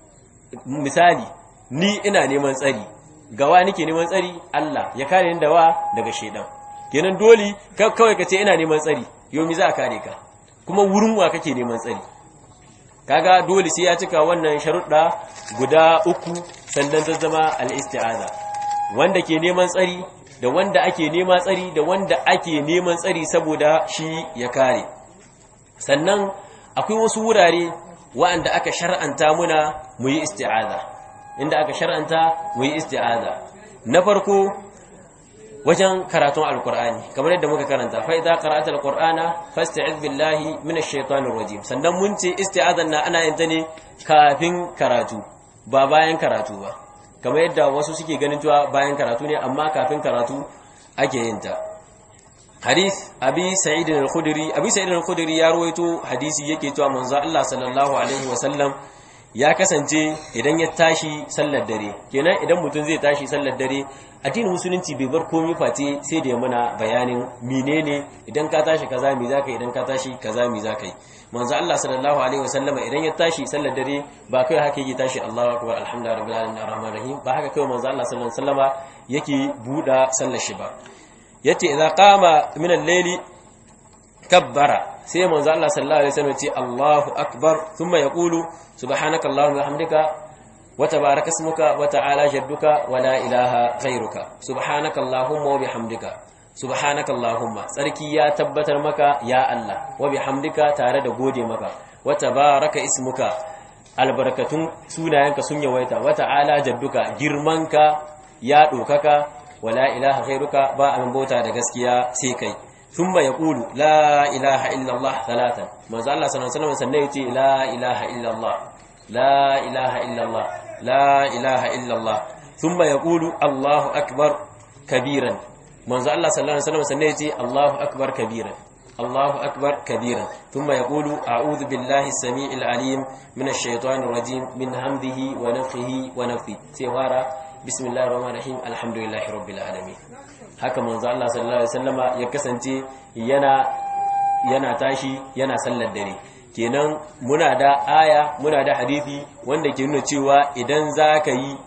misali ni ina neman tsari gawa nake neman tsari Allah ya kare ni da wa daga shedan kenan dole kawai ka ce ina neman tsari yomi za a kare ka kuma wurin wa kake neman tsari kaga dole sai ya cika wannan sharuɗa guda uku sannan ta zama al-isti'aza wanda ke neman tsari da wanda ake nema tsari da wanda ake neman tsari saboda shi ya kare sannan akwai wasu wurare wa'anda aka shar'anta muna mu yi isti'aza inda aka shar'anta mu yi isti'aza na farko wajen karatun alkur'ani kamar yadda muka karanta fa idza qara'ta alqur'ana fasta'iz billahi minash shaitanir rajim sannan mun ce isti'azan na ana yin ta ne kafin karatu ba bayan karatu ba kamar yadda wasu suke ganin cewa bayan karatu ne amma kafin karatu ake yin ta hadith abi sa'id al-khudri abi sa'id al-khudri ya rawaito hadisi yake cewa manzo Allah sallallahu alaihi wasallam ya kasance idan ya tashi sallar dare kenan idan mutum zai tashi sallar dare addinin musulunci bai bar komai face sai da ya mana bayanin menene idan ka tashi kaza me zaka idan ka tashi kaza me zaka yi manzo Allah sallallahu alaihi wasallam idan ya tashi sallar dare ba kai haka yake tashi Allahu akbar alhamdulillahi rabbil alamin arrahmanir rahim ba haka kai manzo Allah sallallahu alaihi wasallama yake buda sallar shi ba yace idza qama min al-layli kabbara sai manzo Allah sallallahu alaihi wasallam ce Allahu akbar thumma yaqulu subhanaka allahumma wa bihamdika wa tabaraka ismuka wa ta'ala jadduka wa la ilaha ghayruka subhanaka allahumma wa bihamdika subhanaka allahumma sarki ya tabbatar maka ya Allah wa bihamdika tare da gode maka wa tabaraka ismuka albarakatun sunayenka sun yawaita wa ta'ala jadduka girmanka ya dokaka wa la ilaha ghayruka ba abin bauta da gaskiya sai kai ثم يقول لا إله إلا الله ثلاثا ما زال الله صلى الله عليه وسلم سنيتي لا إله إلا الله لا إله إلا الله لا إله إلا الله ثم يقول الله أكبر كبيرا ما زال الله صلى الله عليه وسلم سنيتي الله أكبر كبيرا الله أكبر كبيرا ثم يقول أعوذ بالله السميع العليم من الشيطان الرجيم من همده ونفخه ونفثه سيوارا بسم الله الرحمن الرحيم الحمد لله رب العالمين haka manzo Allah sallallahu alaihi wasallama ya kasance yana yana tashi yana sallar dare kenan muna da aya muna da hadisi wanda ke nuna cewa idan za ka yi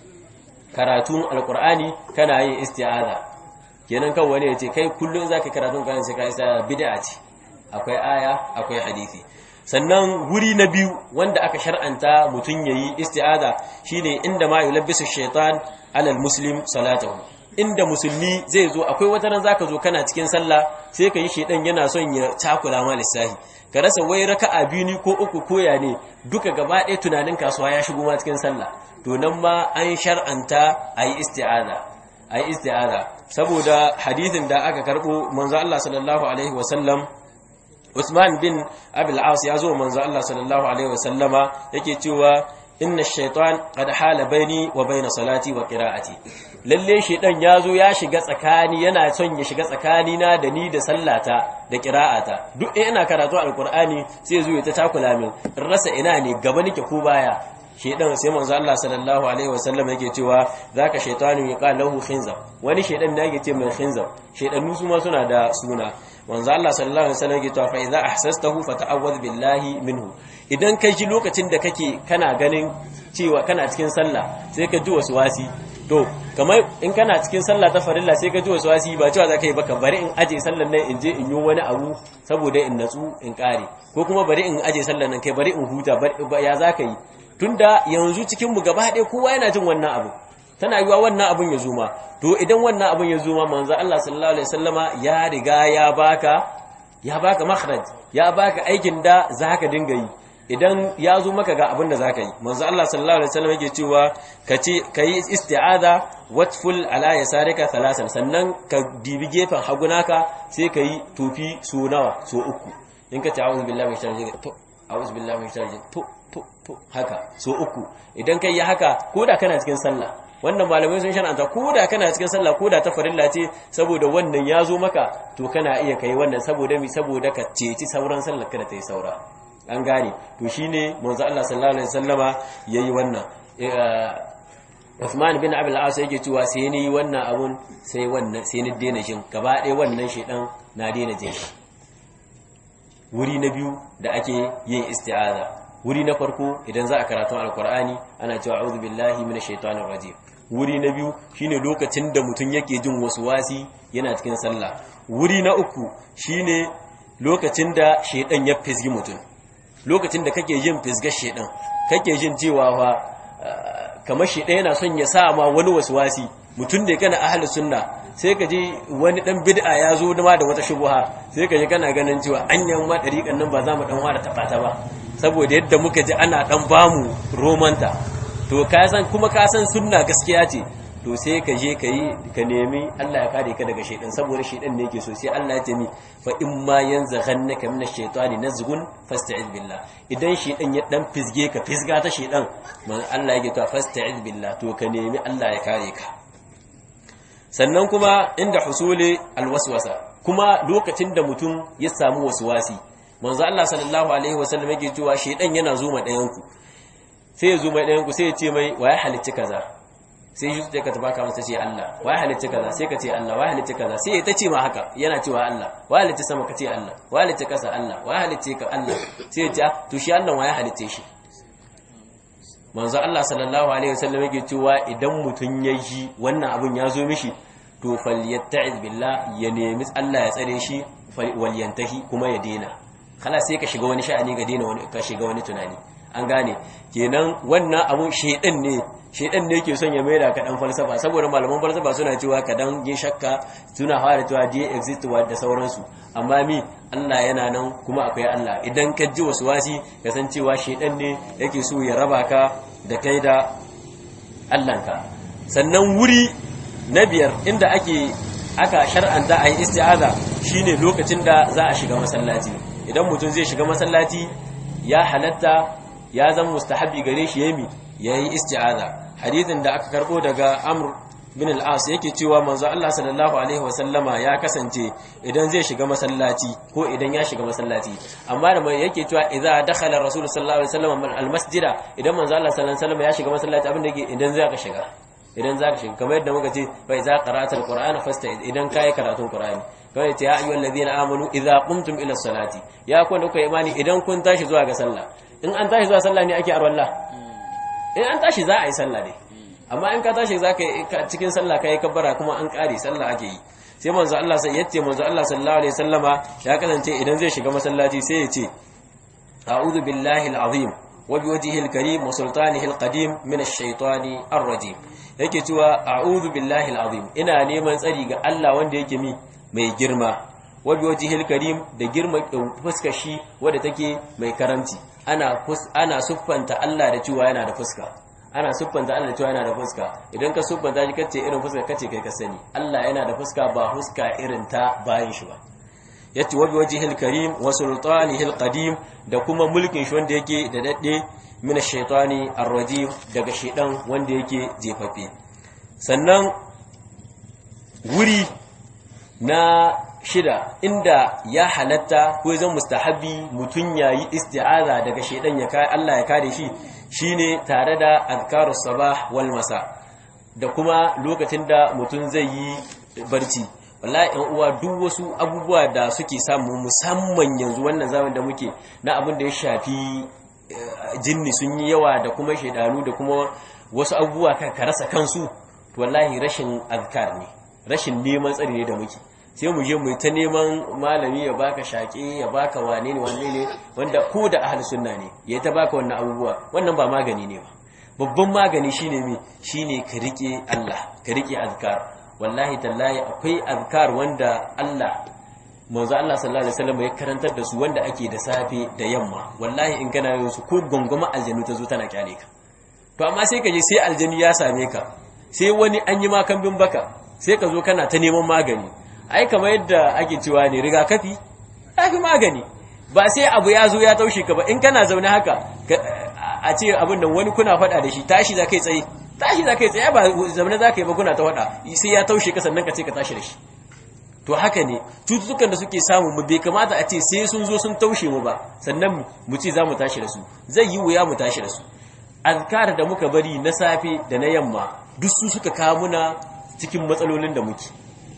karatun alkur'ani kana yin isti'aza kenan kan wani ya ce kai kullum za ka karatun kayan sai ka isti'aza bid'a ce akwai aya akwai hadisi sannan wuri na biyu wanda aka shar'anta mutum yayi isti'aza shine inda ma yulabbisu shaitan alal muslim salatahu inda musulmi zai zo akwai wata ran zaka zo kana cikin sallah sai ka yi shedan yana son ya cakula ma lissahi ka rasa wai raka'a biyu ni ko uku koya ne duka gaba ɗaya tunanin kasuwa ya shigo ma cikin sallah to nan ma an shar'anta ayi isti'aza ayi isti'aza saboda hadithin da aka karbo manzo Allah sallallahu alaihi wasallam Usman bin Abil As ya zo manzo Allah sallallahu alaihi wasallama yake cewa inna shaitan qad hala baini wa baina salati wa qira'ati lalle shaitan yazo ya shiga tsakani yana son ya shiga tsakani na da ni da sallata da qira'ata duk ina karatu alqur'ani sai zo ya ta takula min rasa ina ne gaba nake ko baya shaitan sai manzo Allah sallallahu alaihi wasallam yake cewa zaka shaitanu yaqal lahu khinzab wani shaitan da yake ce mai khinzab shaitanu su ma suna da suna manzo Allah sallallahu alaihi wasallam yake cewa fa idza ahsastahu fata'awwadh billahi minhu idan kai ji lokacin da kake kana ganin cewa kana cikin sallah sai ka ji wasu wasi to kamar in kana cikin sallah ta farilla sai ka ji wasu wasi ba cewa za ka yi baka bari in aje sallan nan in je in yi wani abu saboda in natsu in kare ko kuma bari in aje sallan nan kai bari in huta ya za ka yi tunda yanzu cikin mu gaba ɗaya kowa yana jin wannan abu tana yiwa wannan abun ya zuma to idan wannan abun ya zuma manzo Allah sallallahu alaihi wasallama ya riga ya baka ya baka makhraj ya baka aikin da zaka dinga yi idan ya zo maka ga abin da zaka yi manzo Allah sallallahu alaihi wasallam yake cewa kace kai isti'aza watful ala yasarika thalasan sannan ka dibi gefen hagunaka sai kai tofi so nawa so uku in ka ta'awuzu billahi min sharri to a'udhu billahi min sharri to to to haka so uku idan kai ya haka koda kana cikin sallah wannan malamai sun shan'anta ko da kana cikin sallah ko da ta farilla ce saboda wannan ya zo maka to kana iya kai wannan saboda mi saboda ka ceci sauran sallar kada ta yi saura an gane to shine manzo Allah sallallahu alaihi wasallama yayi wannan Uthman bin Abdul As yake cewa sai ni wannan abun sai wannan sai ni daina jin gaba ɗaya wannan shedan na daina jin wuri na biyu da ake yin isti'aza wuri na farko idan za a karatu alkur'ani ana cewa a'udhu billahi minash shaitanir rajim wuri na biyu shine lokacin da mutum yake jin wasu wasi yana cikin sallah wuri na uku shine lokacin da shedan ya fisgi mutum lokacin da kake jin fisgar shedan kake jin cewa fa kamar shedan yana son ya sa ma wani wasu wasi mutum da kana ahlus sunna sai ka ji wani dan bid'a ya zo ma da wata shubha sai ka ji kana ganin cewa anyan ma dariƙan nan ba za mu dan wara taɓa ta ba saboda yadda muka ji ana dan bamu romanta to ka san kuma ka san sunna gaskiya ce to sai ka je ka yi ka nemi Allah ya kare ka daga shaidan saboda shaidan ne yake so sai Allah ya ce mi fa in ma yanzaghannaka minash shaitani nazghun fasta'iz billah idan shaidan ya dan fisge ka fisga ta shaidan man Allah yake to fasta'iz billah to ka nemi Allah ya kare ka sannan kuma inda husuli alwaswasa kuma lokacin da mutum ya samu waswasi manzo Allah sallallahu alaihi wasallam yake cewa shaidan yana zuma ɗayan ku sai ya zuma ɗayan ku sai ya ce mai wa ya halicci kaza sai shi sai ka tabaka masa ce Allah wa ya halicci kaza sai ka ce Allah wa ya halicci kaza sai ya ta ce ma haka yana cewa Allah wa ya halicci sama ka ce Allah wa ya halicci kasa Allah wa ya halicci ka Allah sai ya ce to shi Allah wa ya halicce shi manzo Allah sallallahu alaihi wasallam yake cewa idan mutun ya ji wannan abun ya zo mishi to falyatta'iz billah ya nemi Allah ya tsare shi walyantahi kuma ya dena kala sai ka shiga wani sha'ani ga dena wani ka shiga wani tunani an gane kenan wannan abun shedan ne shedan ne yake son ya maida ka dan falsafa saboda malaman falsafa suna cewa ka dan yi shakka suna fara cewa dia exist wa da sauransu amma mi Allah yana nan kuma akwai Allah idan ka ji wasu wasi ka san cewa shedan ne yake so ya raba ka da kai da Allahnka sannan wuri na biyar inda ake aka shar'anta a yi isti'aza shine lokacin da za a shiga masallaci idan mutum zai shiga masallaci ya halatta ya zama mustahabi gare shi yami yayi isti'aza hadithin da aka karbo daga Amr bin al-As yake cewa manzo Allah sallallahu alaihi wasallama ya kasance idan zai shiga masallaci ko idan ya shiga masallaci amma da mai yake cewa idza dakhala rasul sallallahu alaihi wasallam al-masjida idan manzo Allah sallallahu alaihi wasallama ya shiga masallaci abin da yake idan zai ka shiga idan za ka shiga kamar yadda muka ce bai za qara'atul qur'ana fasta'iz idan kai karatun qur'ani kawai ta ya ayyuhal ladina amanu idza qumtum ila salati ya ku da kuka imani idan kun tashi zuwa ga sallah in an tashi zuwa sallah ne ake arwalla in an tashi za a yi sallah ne amma in ka tashi za ka cikin sallah kai kabbara kuma an kare sallah ake yi sai manzo Allah sai yace manzo Allah sallallahu alaihi wasallama ya kasance idan zai shiga masallaci sai ya ce a'udhu billahi al-azim wa biwajhihi al-karim wa sultanihi al-qadim min ash-shaytani ar-rajim yake cewa a'udhu billahi al-azim ina neman tsari ga Allah wanda yake mi mai girma wa biwajhihi al-karim da girma fuskar shi wanda take mai karamci ana ana suffanta Allah da cewa yana da fuska ana siffanta Allah cewa yana da fuska idan ka siffanta shi kace irin fuska kace kai ka sani Allah yana da fuska ba fuska irin ta bayin shi ba yace wa biwajhil karim wa sultanihil qadim da kuma mulkin shi wanda yake da dadde min ash-shaytani ar-rajim daga shedan wanda yake jefaffe sannan wuri na shida inda ya halatta ko zan mustahabi mutun yayi isti'aza daga shedan ya kai Allah ya kare shi shine tare da azkarus sabah wal masa da kuma lokacin da mutum zai yi barci wallahi ɗan uwa duk wasu abubuwa da suke samu musamman yanzu wannan zaman da muke na abin da ya shafi jinni sun yi yawa da kuma shaidanu da kuma wasu abubuwa ka rasa kansu wallahi rashin azkar ne rashin neman tsari ne da muke sai mu je mu ta neman malami ya baka shaƙe ya baka wane ne wane ne wanda ko da ahli sunna ne ya ta baka wannan abubuwa wannan ba magani ne ba babban magani shine me shine ka rike Allah ka rike azkar wallahi tallahi akwai azkar wanda Allah manzo Allah sallallahu alaihi wasallam ya karantar da su wanda ake da safe da yamma wallahi in kana yin su ko gongoma aljanu ta zo tana kyale ka to amma sai ka je sai aljanu ya same ka sai wani an yi makambin baka sai ka zo kana ta neman magani ai kamar yadda ake cewa ne rigakafi fi magani ba sai abu ya zo ya taushe ka ba in kana zaune haka a ce abin nan wani kuna faɗa da shi tashi za kai tsaye tashi za kai tsaye ba zaune za ka yi ba kuna ta faɗa sai ya taushe ka sannan ka ce ka tashi da shi to haka ne cututtukan da suke samu mu bai kamata a ce sai sun zo sun taushe mu ba sannan mu ce za mu tashi da su zai yi wuya mu tashi da su azkar da muka bari na safe da na yamma duk su suka kawo muna cikin matsalolin da muke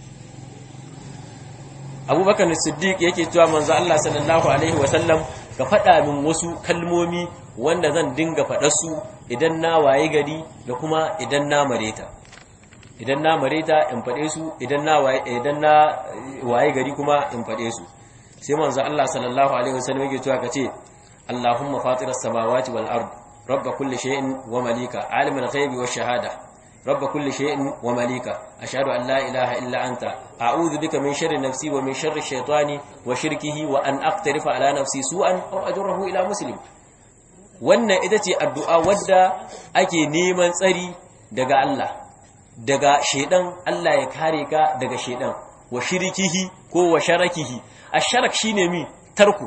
abubakar siddiq yake cewa manzo Allah sallallahu alaihi wasallam ka faɗa min wasu kalmomi wanda zan dinga faɗa su idan na waye gari da kuma idan na mareta idan na mareta in faɗe su idan na waye idan na waye gari kuma in faɗe su sai manzo Allah sallallahu alaihi wasallam yake cewa kace Allahumma fatiras samawati wal ard rabb kulli shay'in wa malika alimul ghaibi wash shahada رب كل شيء ومليكه أشهد أن لا إله إلا أنت أعوذ بك من شر نفسي ومن شر الشيطان وشركه وأن أقترف على نفسي سوءا أو أجره إلى مسلم wannan ita ce addu'a wadda ake neman tsari daga Allah daga shaidan Allah ya kare ka daga shaidan wa shirikihi ko wa sharakihi asharak shine mi tarku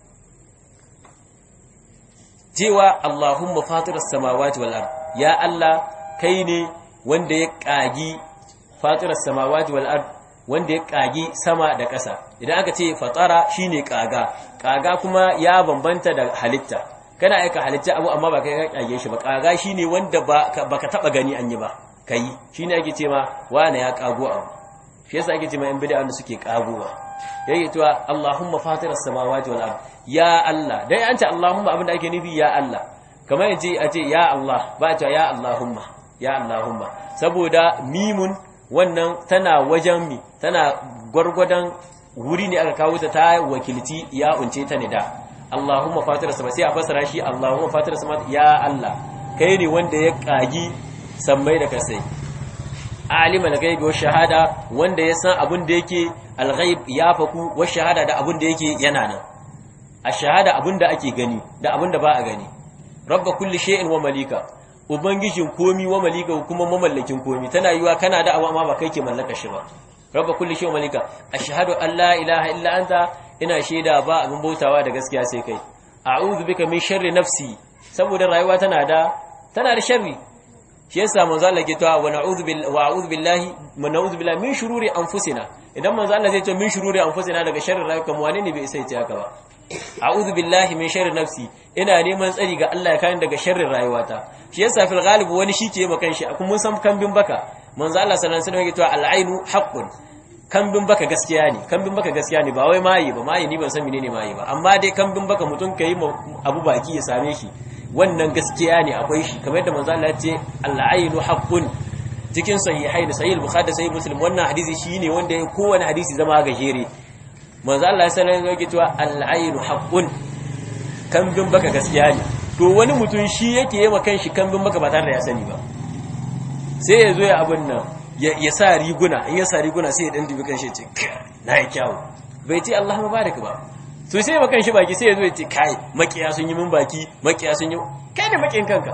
cewa Allahumma fatiras samawati wal ard ya Allah kai ne wanda ya ƙagi fatirar samawati wal ard wanda ya ƙagi sama da ƙasa idan aka ce fatara shine ƙaga ƙaga kuma ya bambanta da halitta kana aika halitta abu amma ba kai ka ƙage shi ba ƙaga shine wanda baka taba gani an yi ba kai shine ake ce ma wane ya ƙago abu shi yasa ake ce ma in bid'a wanda suke ƙagowa yake cewa Allahumma fatiras samawati wal ard ya Allah dai an ce Allahumma abinda ake nufi ya Allah kamar yace a ce ya Allah ba ta ya Allahumma ya Allahumma saboda mimun wannan tana wajen mi tana gwargwadon wuri ne aka kawo ta ta wakilci ya unce ta nida Allahumma fatira sama sai a fasara shi Allahumma fatira sama ya Allah kai ne wanda ya kagi sammai da kasai alima al-ghaibi wa shahada wanda ya san abin da yake al-ghaib ya faku wa shahada da abin da yake yana nan a shahada abin da ake gani da abin da ba a gani rabba kulli shay'in wa malika ubangijin komi wa malika kuma mamallakin komi tana yiwa kana da abu amma ba kai ke mallaka shi ba rabba kulli shay'in malika ashhadu an la ilaha illa anta ina shaida ba abin bautawa da gaskiya sai kai a'udhu bika min sharri nafsi saboda rayuwa tana da tana da sharri shi yasa manzo Allah ke cewa wa na'udhu billahi wa a'udhu billahi wa na'udhu billahi min shururi anfusina idan manzo Allah zai ce min shururi anfusina daga sharrin rayuwa wane ne bai sai ce haka ba a'udhu billahi min sharri nafsi ina neman tsari ga Allah ya kare daga sharrin rayuwata shi yasa fil ghalib wani shi ke makan shi kuma mun san kambin baka manzo Allah sallallahu alaihi wasallam yake cewa al-ainu haqqun kambin baka gaskiya ne kambin baka gaskiya ne ba wai mayi ba mayi ni ban san menene mayi ba amma dai kambin baka mutum kai abu baki ya same shi wannan gaskiya ne akwai shi kamar yadda manzo Allah ya ce al-aynu haqqun cikin sahihain sahih al-bukhari da sahih muslim wannan hadisi shine wanda ya kowane hadisi zama gajere manzo Allah ya sanar da cewa al-aynu haqqun kambin baka gaskiya ne to wani mutum shi yake yi wa kanshi kambin baka ba tare da ya sani ba sai ya zo ya abin nan ya sa riguna in ya sa riguna sai ya dan dubi kanshi ce na yi kyawu bai ce Allah mubarak ba to sai ba kanshi baki sai ya zo ya ce kai makiya sun yi min baki makiya sun yi kai ne makin kanka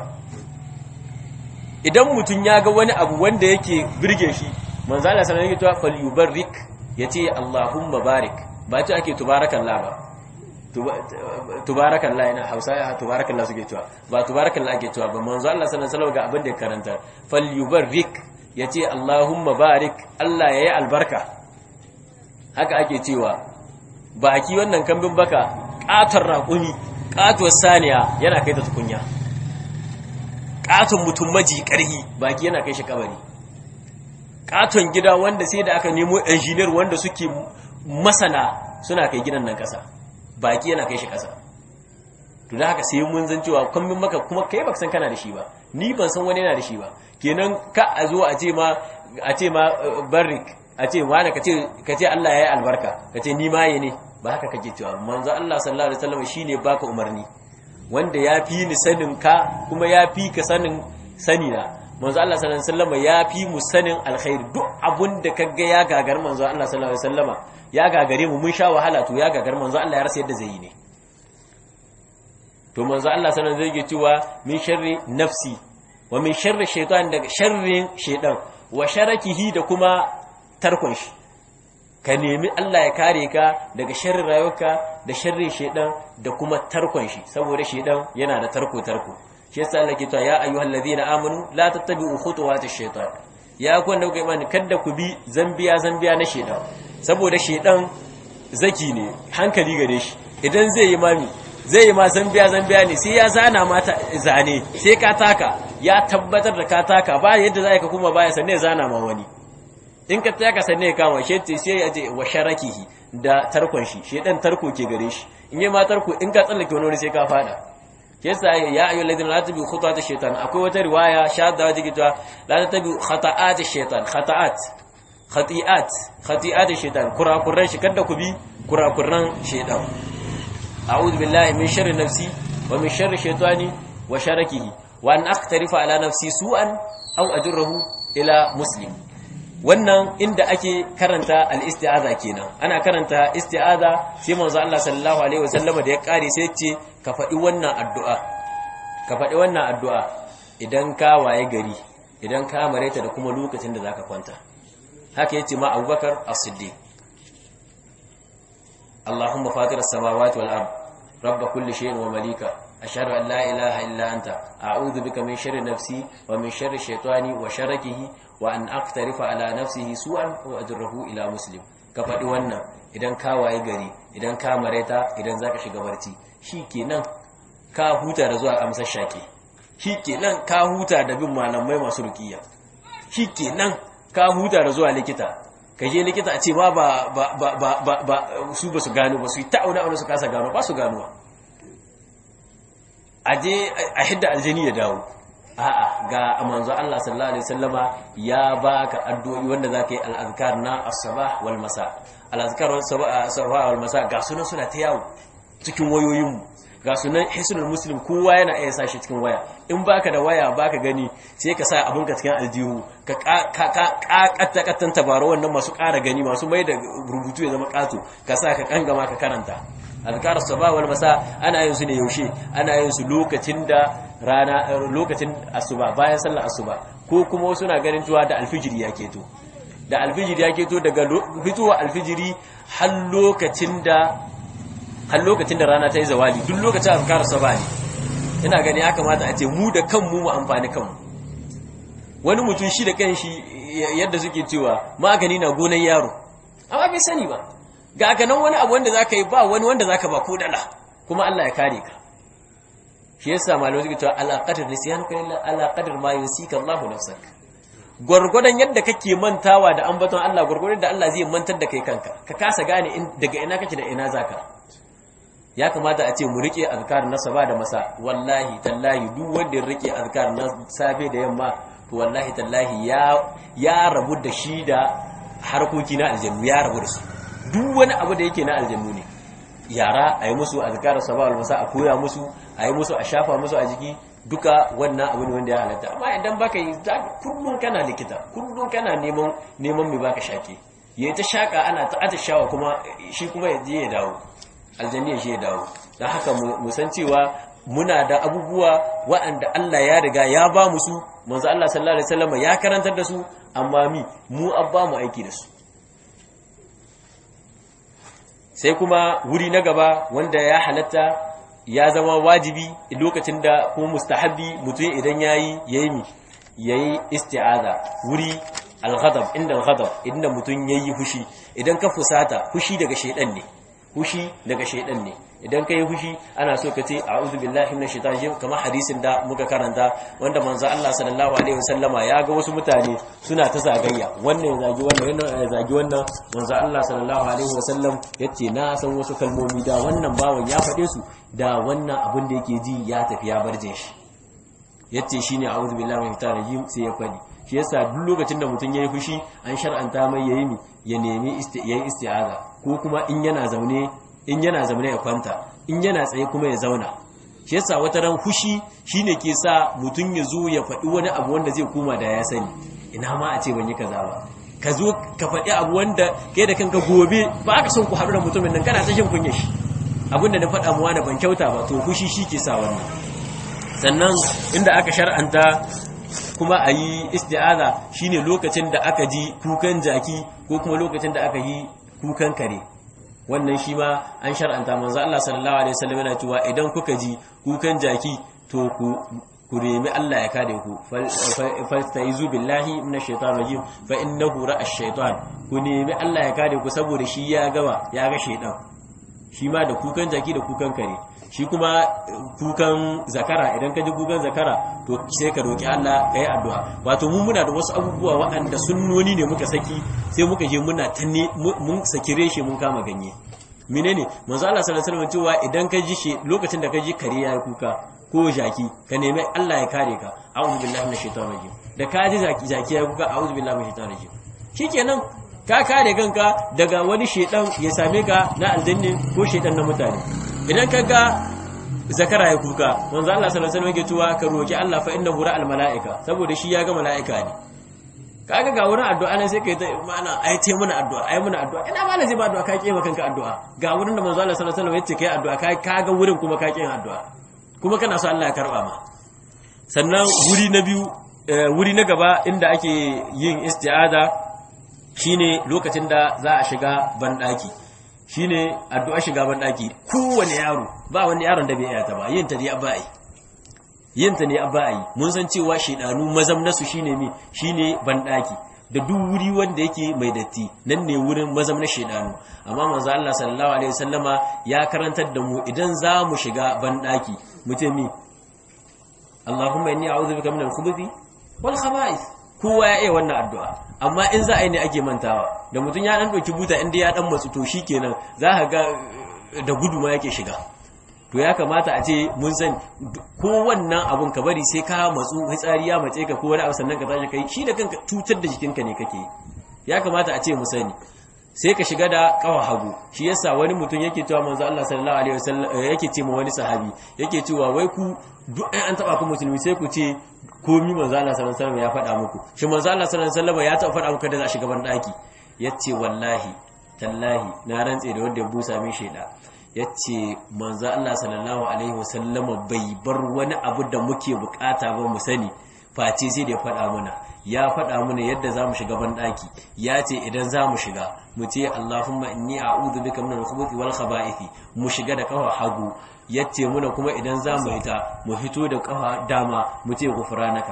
idan mutum ya ga wani abu wanda yake birge shi manzo Allah sallallahu alaihi wasallam falyubarrik yace Allahumma barik ba ce ake tubarakallah ba tubarakallah yana hausa ya tubarakallah suke cewa ba tubarakallah ake cewa ba manzo Allah sallallahu alaihi wasallam ga abin da ya karanta falyubarrik yace Allahumma barik Allah yayi albarka haka ake cewa baki wannan kambin baka katar raƙumi katuwar saniya yana kai ta tukunya katon mutum maji karhi baki yana kai shi kabari katon gida wanda sai da aka nemo engineer wanda suke masana suna kai gidan nan kasa baki yana kai shi kasa to da haka sai mun zan cewa kambin maka kuma kai baka san kana da shi ba ni ban san wani yana da shi ba kenan ka a zo a ce ma a ce ma barrik a ce wani ka ce ka ce Allah ya yi albarka ka ce ni ma yi ne ba haka kake cewa manzo Allah sallallahu alaihi wasallam shine baka umarni wanda ya fi ni sanin ka kuma ya fi ka sanin sani na manzo Allah sallallahu alaihi wasallam ya fi mu sanin alkhairi duk abun da kaga ya gagar manzo Allah sallallahu alaihi wasallama ya gagare mu mun sha wahala to ya gagar manzo Allah ya rasa yadda zai yi ne to manzo Allah sallallahu alaihi wasallam zai cewa min sharri nafsi wa min sharri shaytan daga sharrin shaytan wa sharakihi da kuma tarkon shi ka nemi Allah ya kare ka daga sharrin rayuwarka da sharrin shaytan da kuma tarkon shi saboda shaytan yana da tarko tarko shi yasa Allah ke cewa ya ayyuhal ladina amanu la tattabi'u khutuwatish shaytan ya ku wanda kuka imani kada ku bi zambiya zambiya na shaytan saboda shaytan zaki ne hankali gare shi idan zai yi mami zai yi ma zambiya zambiya ne sai ya zana mata zane sai ka taka ya tabbatar da ka taka ba yadda za ka kuma baya sanne ya zana ma wani in ka taka sanne ya kama shi ce sai ya je wa sharakihi da tarkon shi shi dan tarko ke gare shi in yi ma tarko in ka tsallake wani wani sai ka fada ke sa ya ayu ladina la tabi khutat shaytan akwai wata riwaya shadda wajen gita la tabi khata'at shaytan khata'at khati'at khati'at shaytan kurakuran shi kada ku bi kurakuran shaytan أعوذ بالله من شر نفسي ومن شر شيطاني وشركه وأن أقترف على نفسي سوءا أو أجره إلى مسلم wannan inda ake karanta al-isti'aza kenan ana karanta isti'aza sai manzo Allah sallallahu alaihi wasallama da ya kare sai ce ka faɗi wannan addu'a ka faɗi wannan addu'a idan ka waye gari idan ka mareta da kuma lokacin da zaka kwanta haka yace ma Abubakar As-Siddiq اللهم فاطر السماوات والأرض رب كل شيء ومليكه أشهد أن لا إله إلا أنت أعوذ بك من شر نفسي ومن شر الشيطان وشركه وأن أقترف على نفسه سوءا وأجره إلى مسلم كفدي wannan idan ka waye gari idan ka mareta idan zaka shiga barci shikenan ka huta da zuwa amsar shake shikenan ka huta da bin malamai masu ruqiya shikenan ka huta da zuwa likita ka je likita a ce ba ba ba ba ba su ba su gano ba su yi ta'auna auna su kasa gano ba su ganuwa a je a hidda aljani ya dawo a'a ga manzo Allah sallallahu alaihi wasallama ya baka addu'o'i wanda zaka yi al-azkar na as-sabah wal masa al-azkar sabah wal masa ga sunan suna ta yawo cikin wayoyin mu ga sunan hisnul muslim kowa yana iya sa shi cikin waya in baka da waya baka gani sai ka sa abinka cikin aljihu ka katta kattan tabaro wannan masu ƙara gani masu mai da rubutu ya zama ƙato ka sa ka kangama ka karanta azkar sabah wal masa ana yin su ne yaushe ana yin su lokacin da rana lokacin asuba bayan sallar asuba ko kuma wasu na ganin cewa da alfijiri ya keto da alfijiri ya keto daga fitowa alfijiri har lokacin da har lokacin da rana ta yi zawali duk lokacin azkar sabah ne ina gani ya kamata a ce mu da kanmu mu amfani kanmu wani mutum shi da kanshi yadda suke cewa magani na gonan yaro amma bai sani ba ga ga nan wani abu wanda zaka yi ba wani wanda zaka ba ko dala kuma Allah ya kare ka shi yasa malamai suke cewa ala qadar nisyan ka illa ala qadar ma yusika Allahu nafsak gwargwadon yadda kake mantawa da ambaton Allah gwargwadon da Allah zai mantar da kai kanka ka kasa gane daga ina kake da ina zaka ya kamata a ce mu rike azkar na saba da masa wallahi tallahi duk wanda ya rike azkar na safe da yamma to wallahi tallahi ya ya rabu da shi da harkoki na aljannu ya rabu da su duk wani abu da yake na aljannu ne yara a yi musu azkar saba da masa a koya musu a yi musu a shafa musu a jiki duka wannan abu ne wanda ya halatta amma idan baka yi kullum kana likita kullum kana neman neman mai baka shake yayi ta shaka ana ta atishawa kuma shi kuma ya je ya dawo aljanni ya je ya dawo dan haka mu san cewa muna da abubuwa waɗanda Allah ya riga ya ba mu su manzo Allah sallallahu alaihi wasallam ya karantar da su amma mi mu abba mu aiki da su sai kuma wuri na gaba wanda ya halatta ya zama wajibi lokacin da ko mustahabbi mutum idan yayi yayi mi yayi isti'aza wuri al-ghadab inda al-ghadab inda mutum yayi fushi idan ka fusata fushi daga shaydan ne fushi daga shaydan ne idan kai fushi ana so ka ce a'udhu billahi minash shaitani rajim kamar hadisin da muka karanta wanda manzo Allah sallallahu alaihi wasallama ya ga wasu mutane suna ta zagayya wannan ya zagi wannan wannan ya zagi wannan manzo Allah sallallahu alaihi wasallam yace na san wasu kalmomi da wannan bawan ya faɗe su da wannan abin da yake ji ya tafi ya barje shi yace shine a'udhu billahi minash shaitani rajim sai ya faɗi shi yasa duk lokacin da mutum yayi fushi an shar'anta mai yayi mi ya nemi yayi isti'aza ko kuma in yana zaune in yana zaune ya kwanta in yana tsaye kuma ya zauna shi yasa wata ran fushi shine ke sa mutum ya zo ya faɗi wani abu wanda zai koma da ya sani ina ma a ce ban yi kaza ba ka zo ka faɗi abu wanda kai da kanka gobe ba ka son ku haɗu da mutumin nan kana ta shin kunya shi abin da na faɗa muwa da ban kyauta ba to fushi shi ke sa wannan sannan inda aka shar'anta kuma a yi isti'aza shine lokacin da aka ji kukan jaki ko kuma lokacin da aka yi kukan kare wannan shi ma an shar'anta manzo Allah sallallahu alaihi wasallam yana cewa idan kuka ji kukan jaki to ku ku remi Allah ya kare ku fastaizu billahi minash shaitanir rajim fa innahu ra'a ash-shaytan ku nemi Allah ya kare ku saboda shi ya gaba ya ga shaytan shi ma da kukan jaki da kukan kare shi kuma kukan zakara idan ka ji kukan zakara to sai ka roki Allah ka yi addu'a wato mun muna da wasu abubuwa waɗanda sunnoni ne muka saki sai muka je muna ta ne mun saki reshe mun kama ganye menene manzo Allah sallallahu alaihi wasallam cewa idan ka ji shi lokacin da ka ji kare ya kuka ko jaki ka nemi Allah ya kare ka a'udhu billahi minash shaitanir rajim da ka ji jaki jaki ya kuka a'udhu billahi minash shaitanir rajim shikenan ka kare kanka daga wani shedan ya same ka na aljanni ko shedan na mutane idan ka ga zakara ya kuka manzo Allah sallallahu alaihi wasallam yake cewa ka roki Allah fa innahu ra'al malaika saboda shi ya ga malaika ne kaga ga wurin addu'a ne sai kai ta mana ai te muna addu'a ai muna addu'a ina ma zai ba addu'a ka kema kanka addu'a ga wurin da manzo Allah sallallahu alaihi wasallam yace kai addu'a ka kaga wurin kuma ka kin addu'a kuma kana so Allah ya karba ma sannan wuri na biyu wuri na gaba inda ake yin isti'aza shine lokacin da za a shiga bandaki shine addu'a shiga bandaki kowane yaro ba wani yaron da bai iya ta ba yin ta dai abai yin ta ne abai mun san cewa shedanu mazam nasu shine mi shine bandaki da duk wuri wanda yake mai datti nan ne wurin mazam na shedanu amma manzo Allah sallallahu alaihi wasallama ya karantar da mu idan za mu shiga bandaki mutum mi Allahumma inni a'udhu bika minal khubuthi wal khaba'ith kowa ya iya wannan addu'a amma in za a yi ne ake mantawa da mutum ya dan ɗauki buta inda ya dan matsu to shi kenan za ka ga da gudu ma yake shiga to ya kamata a ce mun san ko wannan abun ka bari sai ka matsu fitsari ya mace ka ko wani abu sannan ka tashi kai shi da kanka cutar da jikinka ne kake ya kamata a ce mu sani sai ka shiga da kawa hagu shi yasa wani mutum yake cewa manzo Allah sallallahu alaihi wasallam yake ce ma wani sahabi yake cewa wai ku duk an taba ku musulmi sai ku ce komi manzo Allah sallallahu alaihi wasallam ya faɗa muku shi manzo Allah sallallahu alaihi wasallam ya taɓa faɗa muku da za a shiga ban daki yace wallahi tallahi na rantse da wanda ya busa min sheda yace manzo Allah sallallahu alaihi wasallama bai bar wani abu da muke bukata ba mu sani face sai da ya faɗa mana ya faɗa mana yadda zamu shiga ban daki ya ce idan zamu shiga mu ce Allahumma inni a'udhu bika minal khubuthi wal khaba'ithi mu shiga da kafa hagu yace muna kuma idan zamu hita mu fito da kafa dama mu ce gufranaka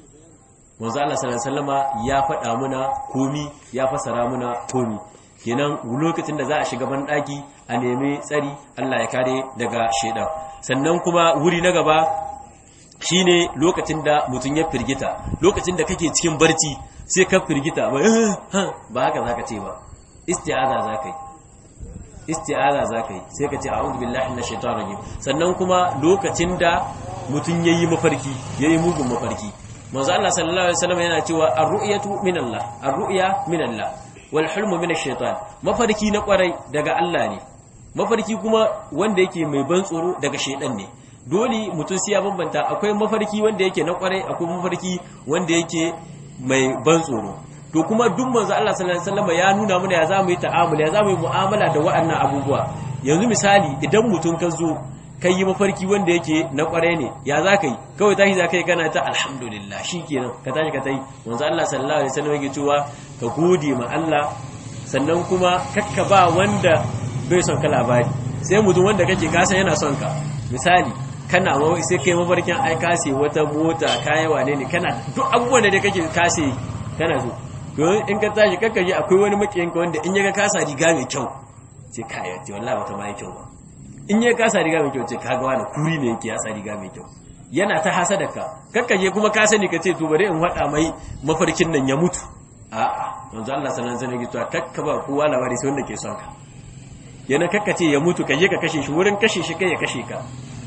manzo Allah sallallahu alaihi wasallama ya faɗa muna komi ya fasara muna komi kenan lokacin da za a shiga ban daki a nemi tsari Allah ya kare daga shedan sannan kuma wuri na gaba shine lokacin da mutum ya firgita lokacin da kake cikin barci sai ka firgita ba ba haka zaka ce ba isti'aza zaka yi isti'aza zaka yi sai ka ce a'udhu billahi minash shaitanir rajim sannan kuma lokacin da mutun yayi mafarki yayi mugun mafarki manzo Allah sallallahu alaihi wasallam yana cewa ar-ru'yatu min Allah ar-ru'ya min Allah wal hulmu min ash-shaytan mafarki na kwarai daga Allah ne mafarki kuma wanda yake mai ban tsoro daga shaidan ne dole mutum sai ya bambanta akwai mafarki wanda yake na kwarai akwai mafarki wanda yake mai ban tsoro to kuma duk manzo Allah sallallahu alaihi wasallam ya nuna mana ya zamu yi ta'amuli ya zamu yi mu'amala da waɗannan abubuwa yanzu misali idan mutum ka zo kai yi mafarki wanda yake na kwarai ne ya za ka yi kawai tashi za ka yi kana ta alhamdulillah shi kenan ka tashi ka ta yi manzo Allah sallallahu alaihi wasallam yake cewa ka gode ma Allah sannan kuma kakka ba wanda bai son ka labari sai mutum wanda kake kasa yana son ka misali kana sai kai mafarkin ai kase wata mota kaya wane ne kana duk abubuwan da kake kase kana so don in ka tashi kakka ji akwai wani makiyin ka wanda in ya ga kasa riga mai kyau sai kaya ce wallahi bata mai kyau ba in ya kasa riga mai kyau ce kaga wani kuri ne yake yasa riga mai kyau yana ta hasada ka kakka je kuma ka sani ka ce to bari in wada mai mafarkin nan ya mutu a'a manzo Allah sallallahu alaihi wasallam ya ce kakka ba kowa labari sai wanda ke son ka yana kakka ce ya mutu ka je ka kashe shi wurin kashe shi kai ya kashe ka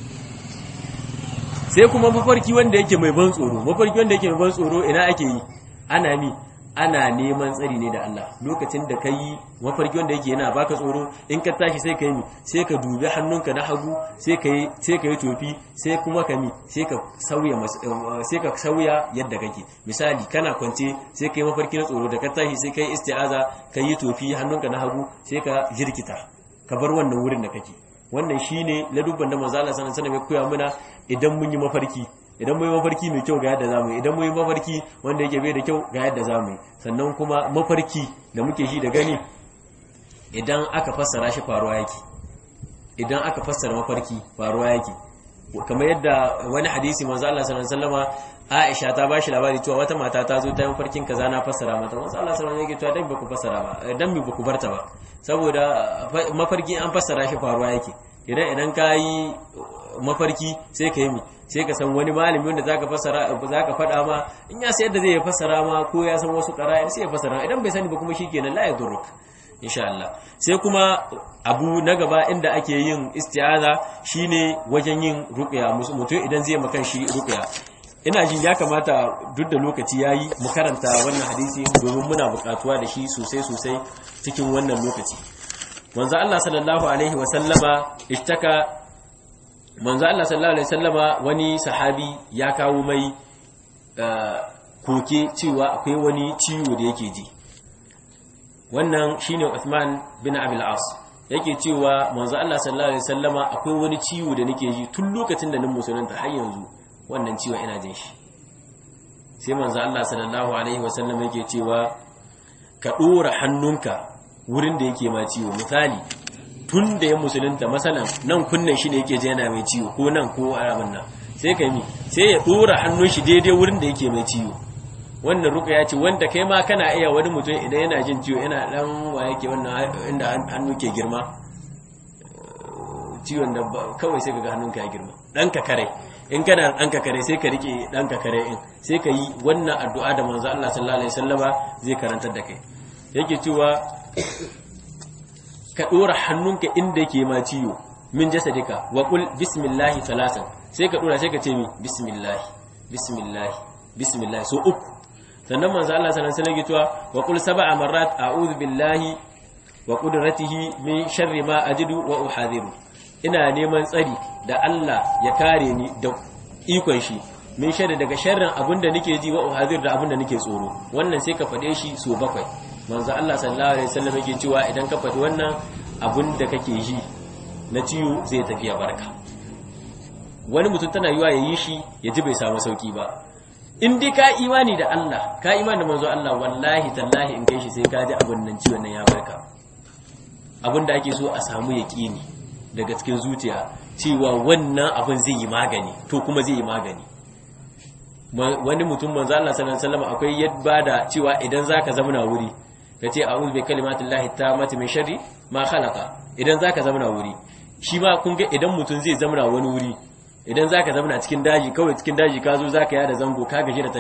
sai kuma mafarki wanda yake mai ban tsoro mafarki wanda yake mai ban tsoro ina ake yi ana mi ana neman tsari ne da Allah lokacin da kai mafarki wanda yake yana baka tsoro in ka tashi sai ka yi mi sai ka dubi hannunka na hagu sai ka yi sai ka yi tofi sai kuma ka mi sai ka sauya sai ka sauya yadda kake misali kana kwance sai ka yi mafarki na tsoro da ka tashi sai ka yi isti'aza ka yi tofi hannunka na hagu sai ka jirkita ka bar wannan wurin da kake wannan shine ladubban da manzo Allah sallallahu alaihi wasallam ya koya mana idan mun yi mafarki idan mun yi mafarki mai kyau ga yadda zamu yi idan mun yi mafarki wanda yake bai da kyau ga yadda zamu yi sannan kuma mafarki da muke shi da gani idan aka fassara shi faruwa yake idan aka fassara mafarki faruwa yake kamar yadda wani hadisi manzo Allah sallallahu alaihi wasallama Aisha ta bashi labari cewa wata mata ta zo ta yi mafarkin kaza na fassara mata manzo Allah sallallahu alaihi wasallam yake cewa dan ba ku fassara ba dan mi ba ku barta ba saboda mafarki an fassara shi faruwa yake idan idan ka yi mafarki sai ka yi mi sai ka san wani malami wanda zaka fassara zaka faɗa ma in ya sayar da zai fassara ma ko ya san wasu qara'ir sai ya fassara idan bai sani ba kuma shikenan la yadurruk insha Allah sai kuma abu na gaba inda ake yin isti'aza shine wajen yin ruqya mutum idan zai makan shi ruqya ina jin ya kamata duk da lokaci yayi mu karanta wannan hadisi domin muna buƙatuwa da shi sosai sosai cikin wannan lokaci manzo Allah sallallahu alaihi wa sallama ishtaka manzo Allah sallallahu alaihi wasallama wani sahabi ya kawo mai koke cewa akwai wani ciwo da yake ji wannan shine Uthman bin Abil As yake cewa manzo Allah sallallahu alaihi wasallama akwai wani ciwo da nake ji tun lokacin da nan musulunta har yanzu wannan ciwo ina jin shi sai manzo Allah sallallahu alaihi wasallama yake cewa ka dora hannunka wurin da yake ma ciwo misali tun da ya musulunta masalan nan kunnen shi ne yake je yana mai ciwo ko nan ko aramin nan sai ka yi sai ya dora hannun shi daidai wurin da yake mai ciwo wannan ruka ya ce wanda kai ma kana iya wani mutum idan yana jin ciwo yana dan wa yake wannan inda hannu ke girma ciwon da kawai sai kaga hannunka ya girma dan ka kare in kana dan ka kare sai ka rike dan ka kare in sai ka yi wannan addu'a da manzo Allah sallallahu alaihi wasallama zai karantar da kai yake cewa ka ɗora hannunka inda yake ma ciwo min jasadika wa qul bismillahi salasan sai ka ɗora sai ka ce mi bismillahi bismillahi bismillahi so uku sannan manzo Allah sallallahu alaihi wasallam ya cewa wa qul sab'a marrat a'udhu billahi wa qudratihi min sharri ma ajidu wa uhadhiru ina neman tsari da Allah ya kare ni da ikon shi min sharri daga sharrin abinda nake ji wa uhadhiru da abinda nake tsoro wannan sai ka faɗe shi so bakwai manzo Allah sallallahu alaihi wasallam yake cewa idan ka faɗi wannan abun da kake ji na ciwo zai tafi ya barka wani mutum tana yiwa ya yi shi ya ji bai samu sauki ba in dai ka imani da Allah ka imani da manzo Allah wallahi tallahi in kai shi sai ka ji abun nan ciwon nan ya barka abun da ake so a samu yaqini daga cikin zuciya cewa wannan abun zai yi magani to kuma zai yi magani wani mutum manzo Allah sallallahu alaihi wasallam akwai yadda da cewa idan zaka zama na wuri kace a'udhu bi kalimatillahi tammati min sharri ma khalaqa idan zaka zama na wuri shi ma kun ga idan mutum zai zama na wani wuri idan zaka zama cikin daji kawai cikin daji ka zo zaka yada zango ka gaji da tafiya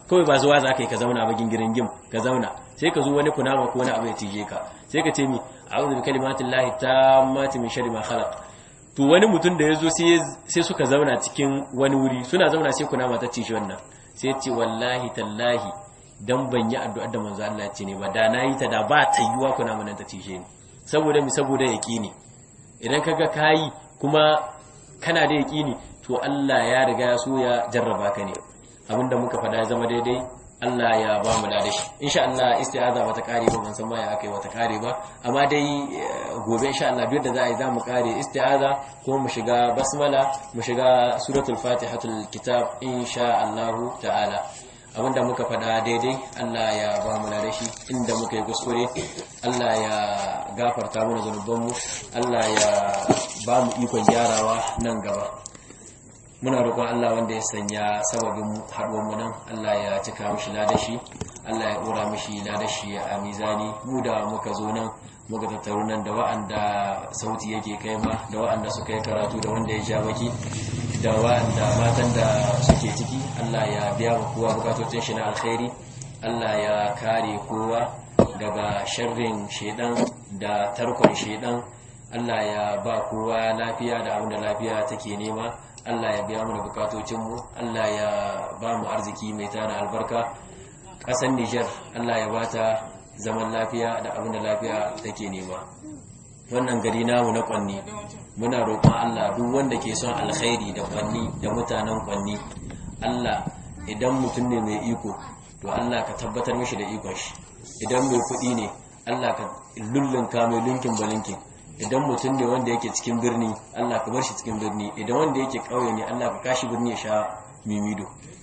kawai ba zuwa za ka yi ka zauna ba gingirin gim ka zauna sai ka zo wani kunama ko wani abu ya tije ka sai ka ce mi a'udhu bi kalimatin lahi tammati min sharri ma khalaq to wani mutum da ya zo sai suka zauna cikin wani wuri suna zauna sai kunama ta cije wannan sai ce wallahi tallahi dan ban yi addu'ar da manzo Allah ya ce ne ba da nayi ta da ba ta yiwa kunama nan ta cije ni saboda mi saboda yaqini idan kaga kayi kuma kana da yaqini to Allah ya riga ya so ya jarraba ka ne abinda muka faɗa ya zama daidai Allah ya ba mu da shi insha Allah isti'aza bata kare ba ban san ma ya akai wata kare ba amma dai gobe insha Allah biyar da za a yi za mu kare isti'aza ko mu shiga basmala mu shiga suratul fatihatul kitab insha Allah ta'ala abinda muka faɗa daidai Allah ya ba mu da shi inda muka yi kuskure Allah ya gafarta mana zanubanmu Allah ya ba mu ikon gyarawa nan gaba muna roƙon Allah wanda ya sanya sababin haɗuwar mu nan Allah ya cika mishi ladashi Allah ya ɗora mishi ladashi a mizani mu da muka zo nan muka tattaru nan da wa'anda sauti yake kai ma da wa'anda suka yi karatu da wanda ya ja baki da wa'anda matan da suke ciki Allah ya biya wa kowa bukatocin shi na alkhairi Allah ya kare kowa daga sharrin shedan da tarkon shedan Allah ya ba kowa lafiya da abin da lafiya take nema Allah ya biya mana bukatocinmu Allah ya ba mu arziki mai tana albarka ƙasar Nijar Allah ya bata zaman lafiya da abin da lafiya take nema wannan gari namu na kwanni muna roƙon Allah duk wanda ke son alkhairi da kwanni da mutanen kwanni Allah idan mutum ne mai iko to Allah ka tabbatar mishi da ikon shi idan mai kuɗi ne Allah ka lullunka mai lunkin balinkin idan mutum ne wanda yake cikin birni Allah ka bar shi cikin birni idan wanda yake ƙauye ne Allah ka kashi birni ya sha mimido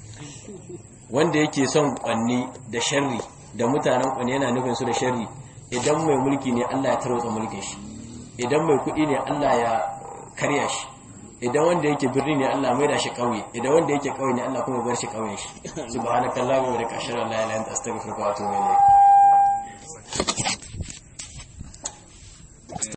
wanda yake son kwanni da sharri da mutanen kwanni yana nufin su da sharri idan mai mulki ne Allah ya tarwatsa mulkin shi idan mai kuɗi ne Allah ya karya shi idan wanda yake birni ne Allah mai da shi ƙauye idan wanda yake ƙauye ne Allah kuma bar shi ƙauyen shi subhanakallahumma wa bihamdika ashhadu an la ilaha illa anta astaghfiruka wa atubu ilayk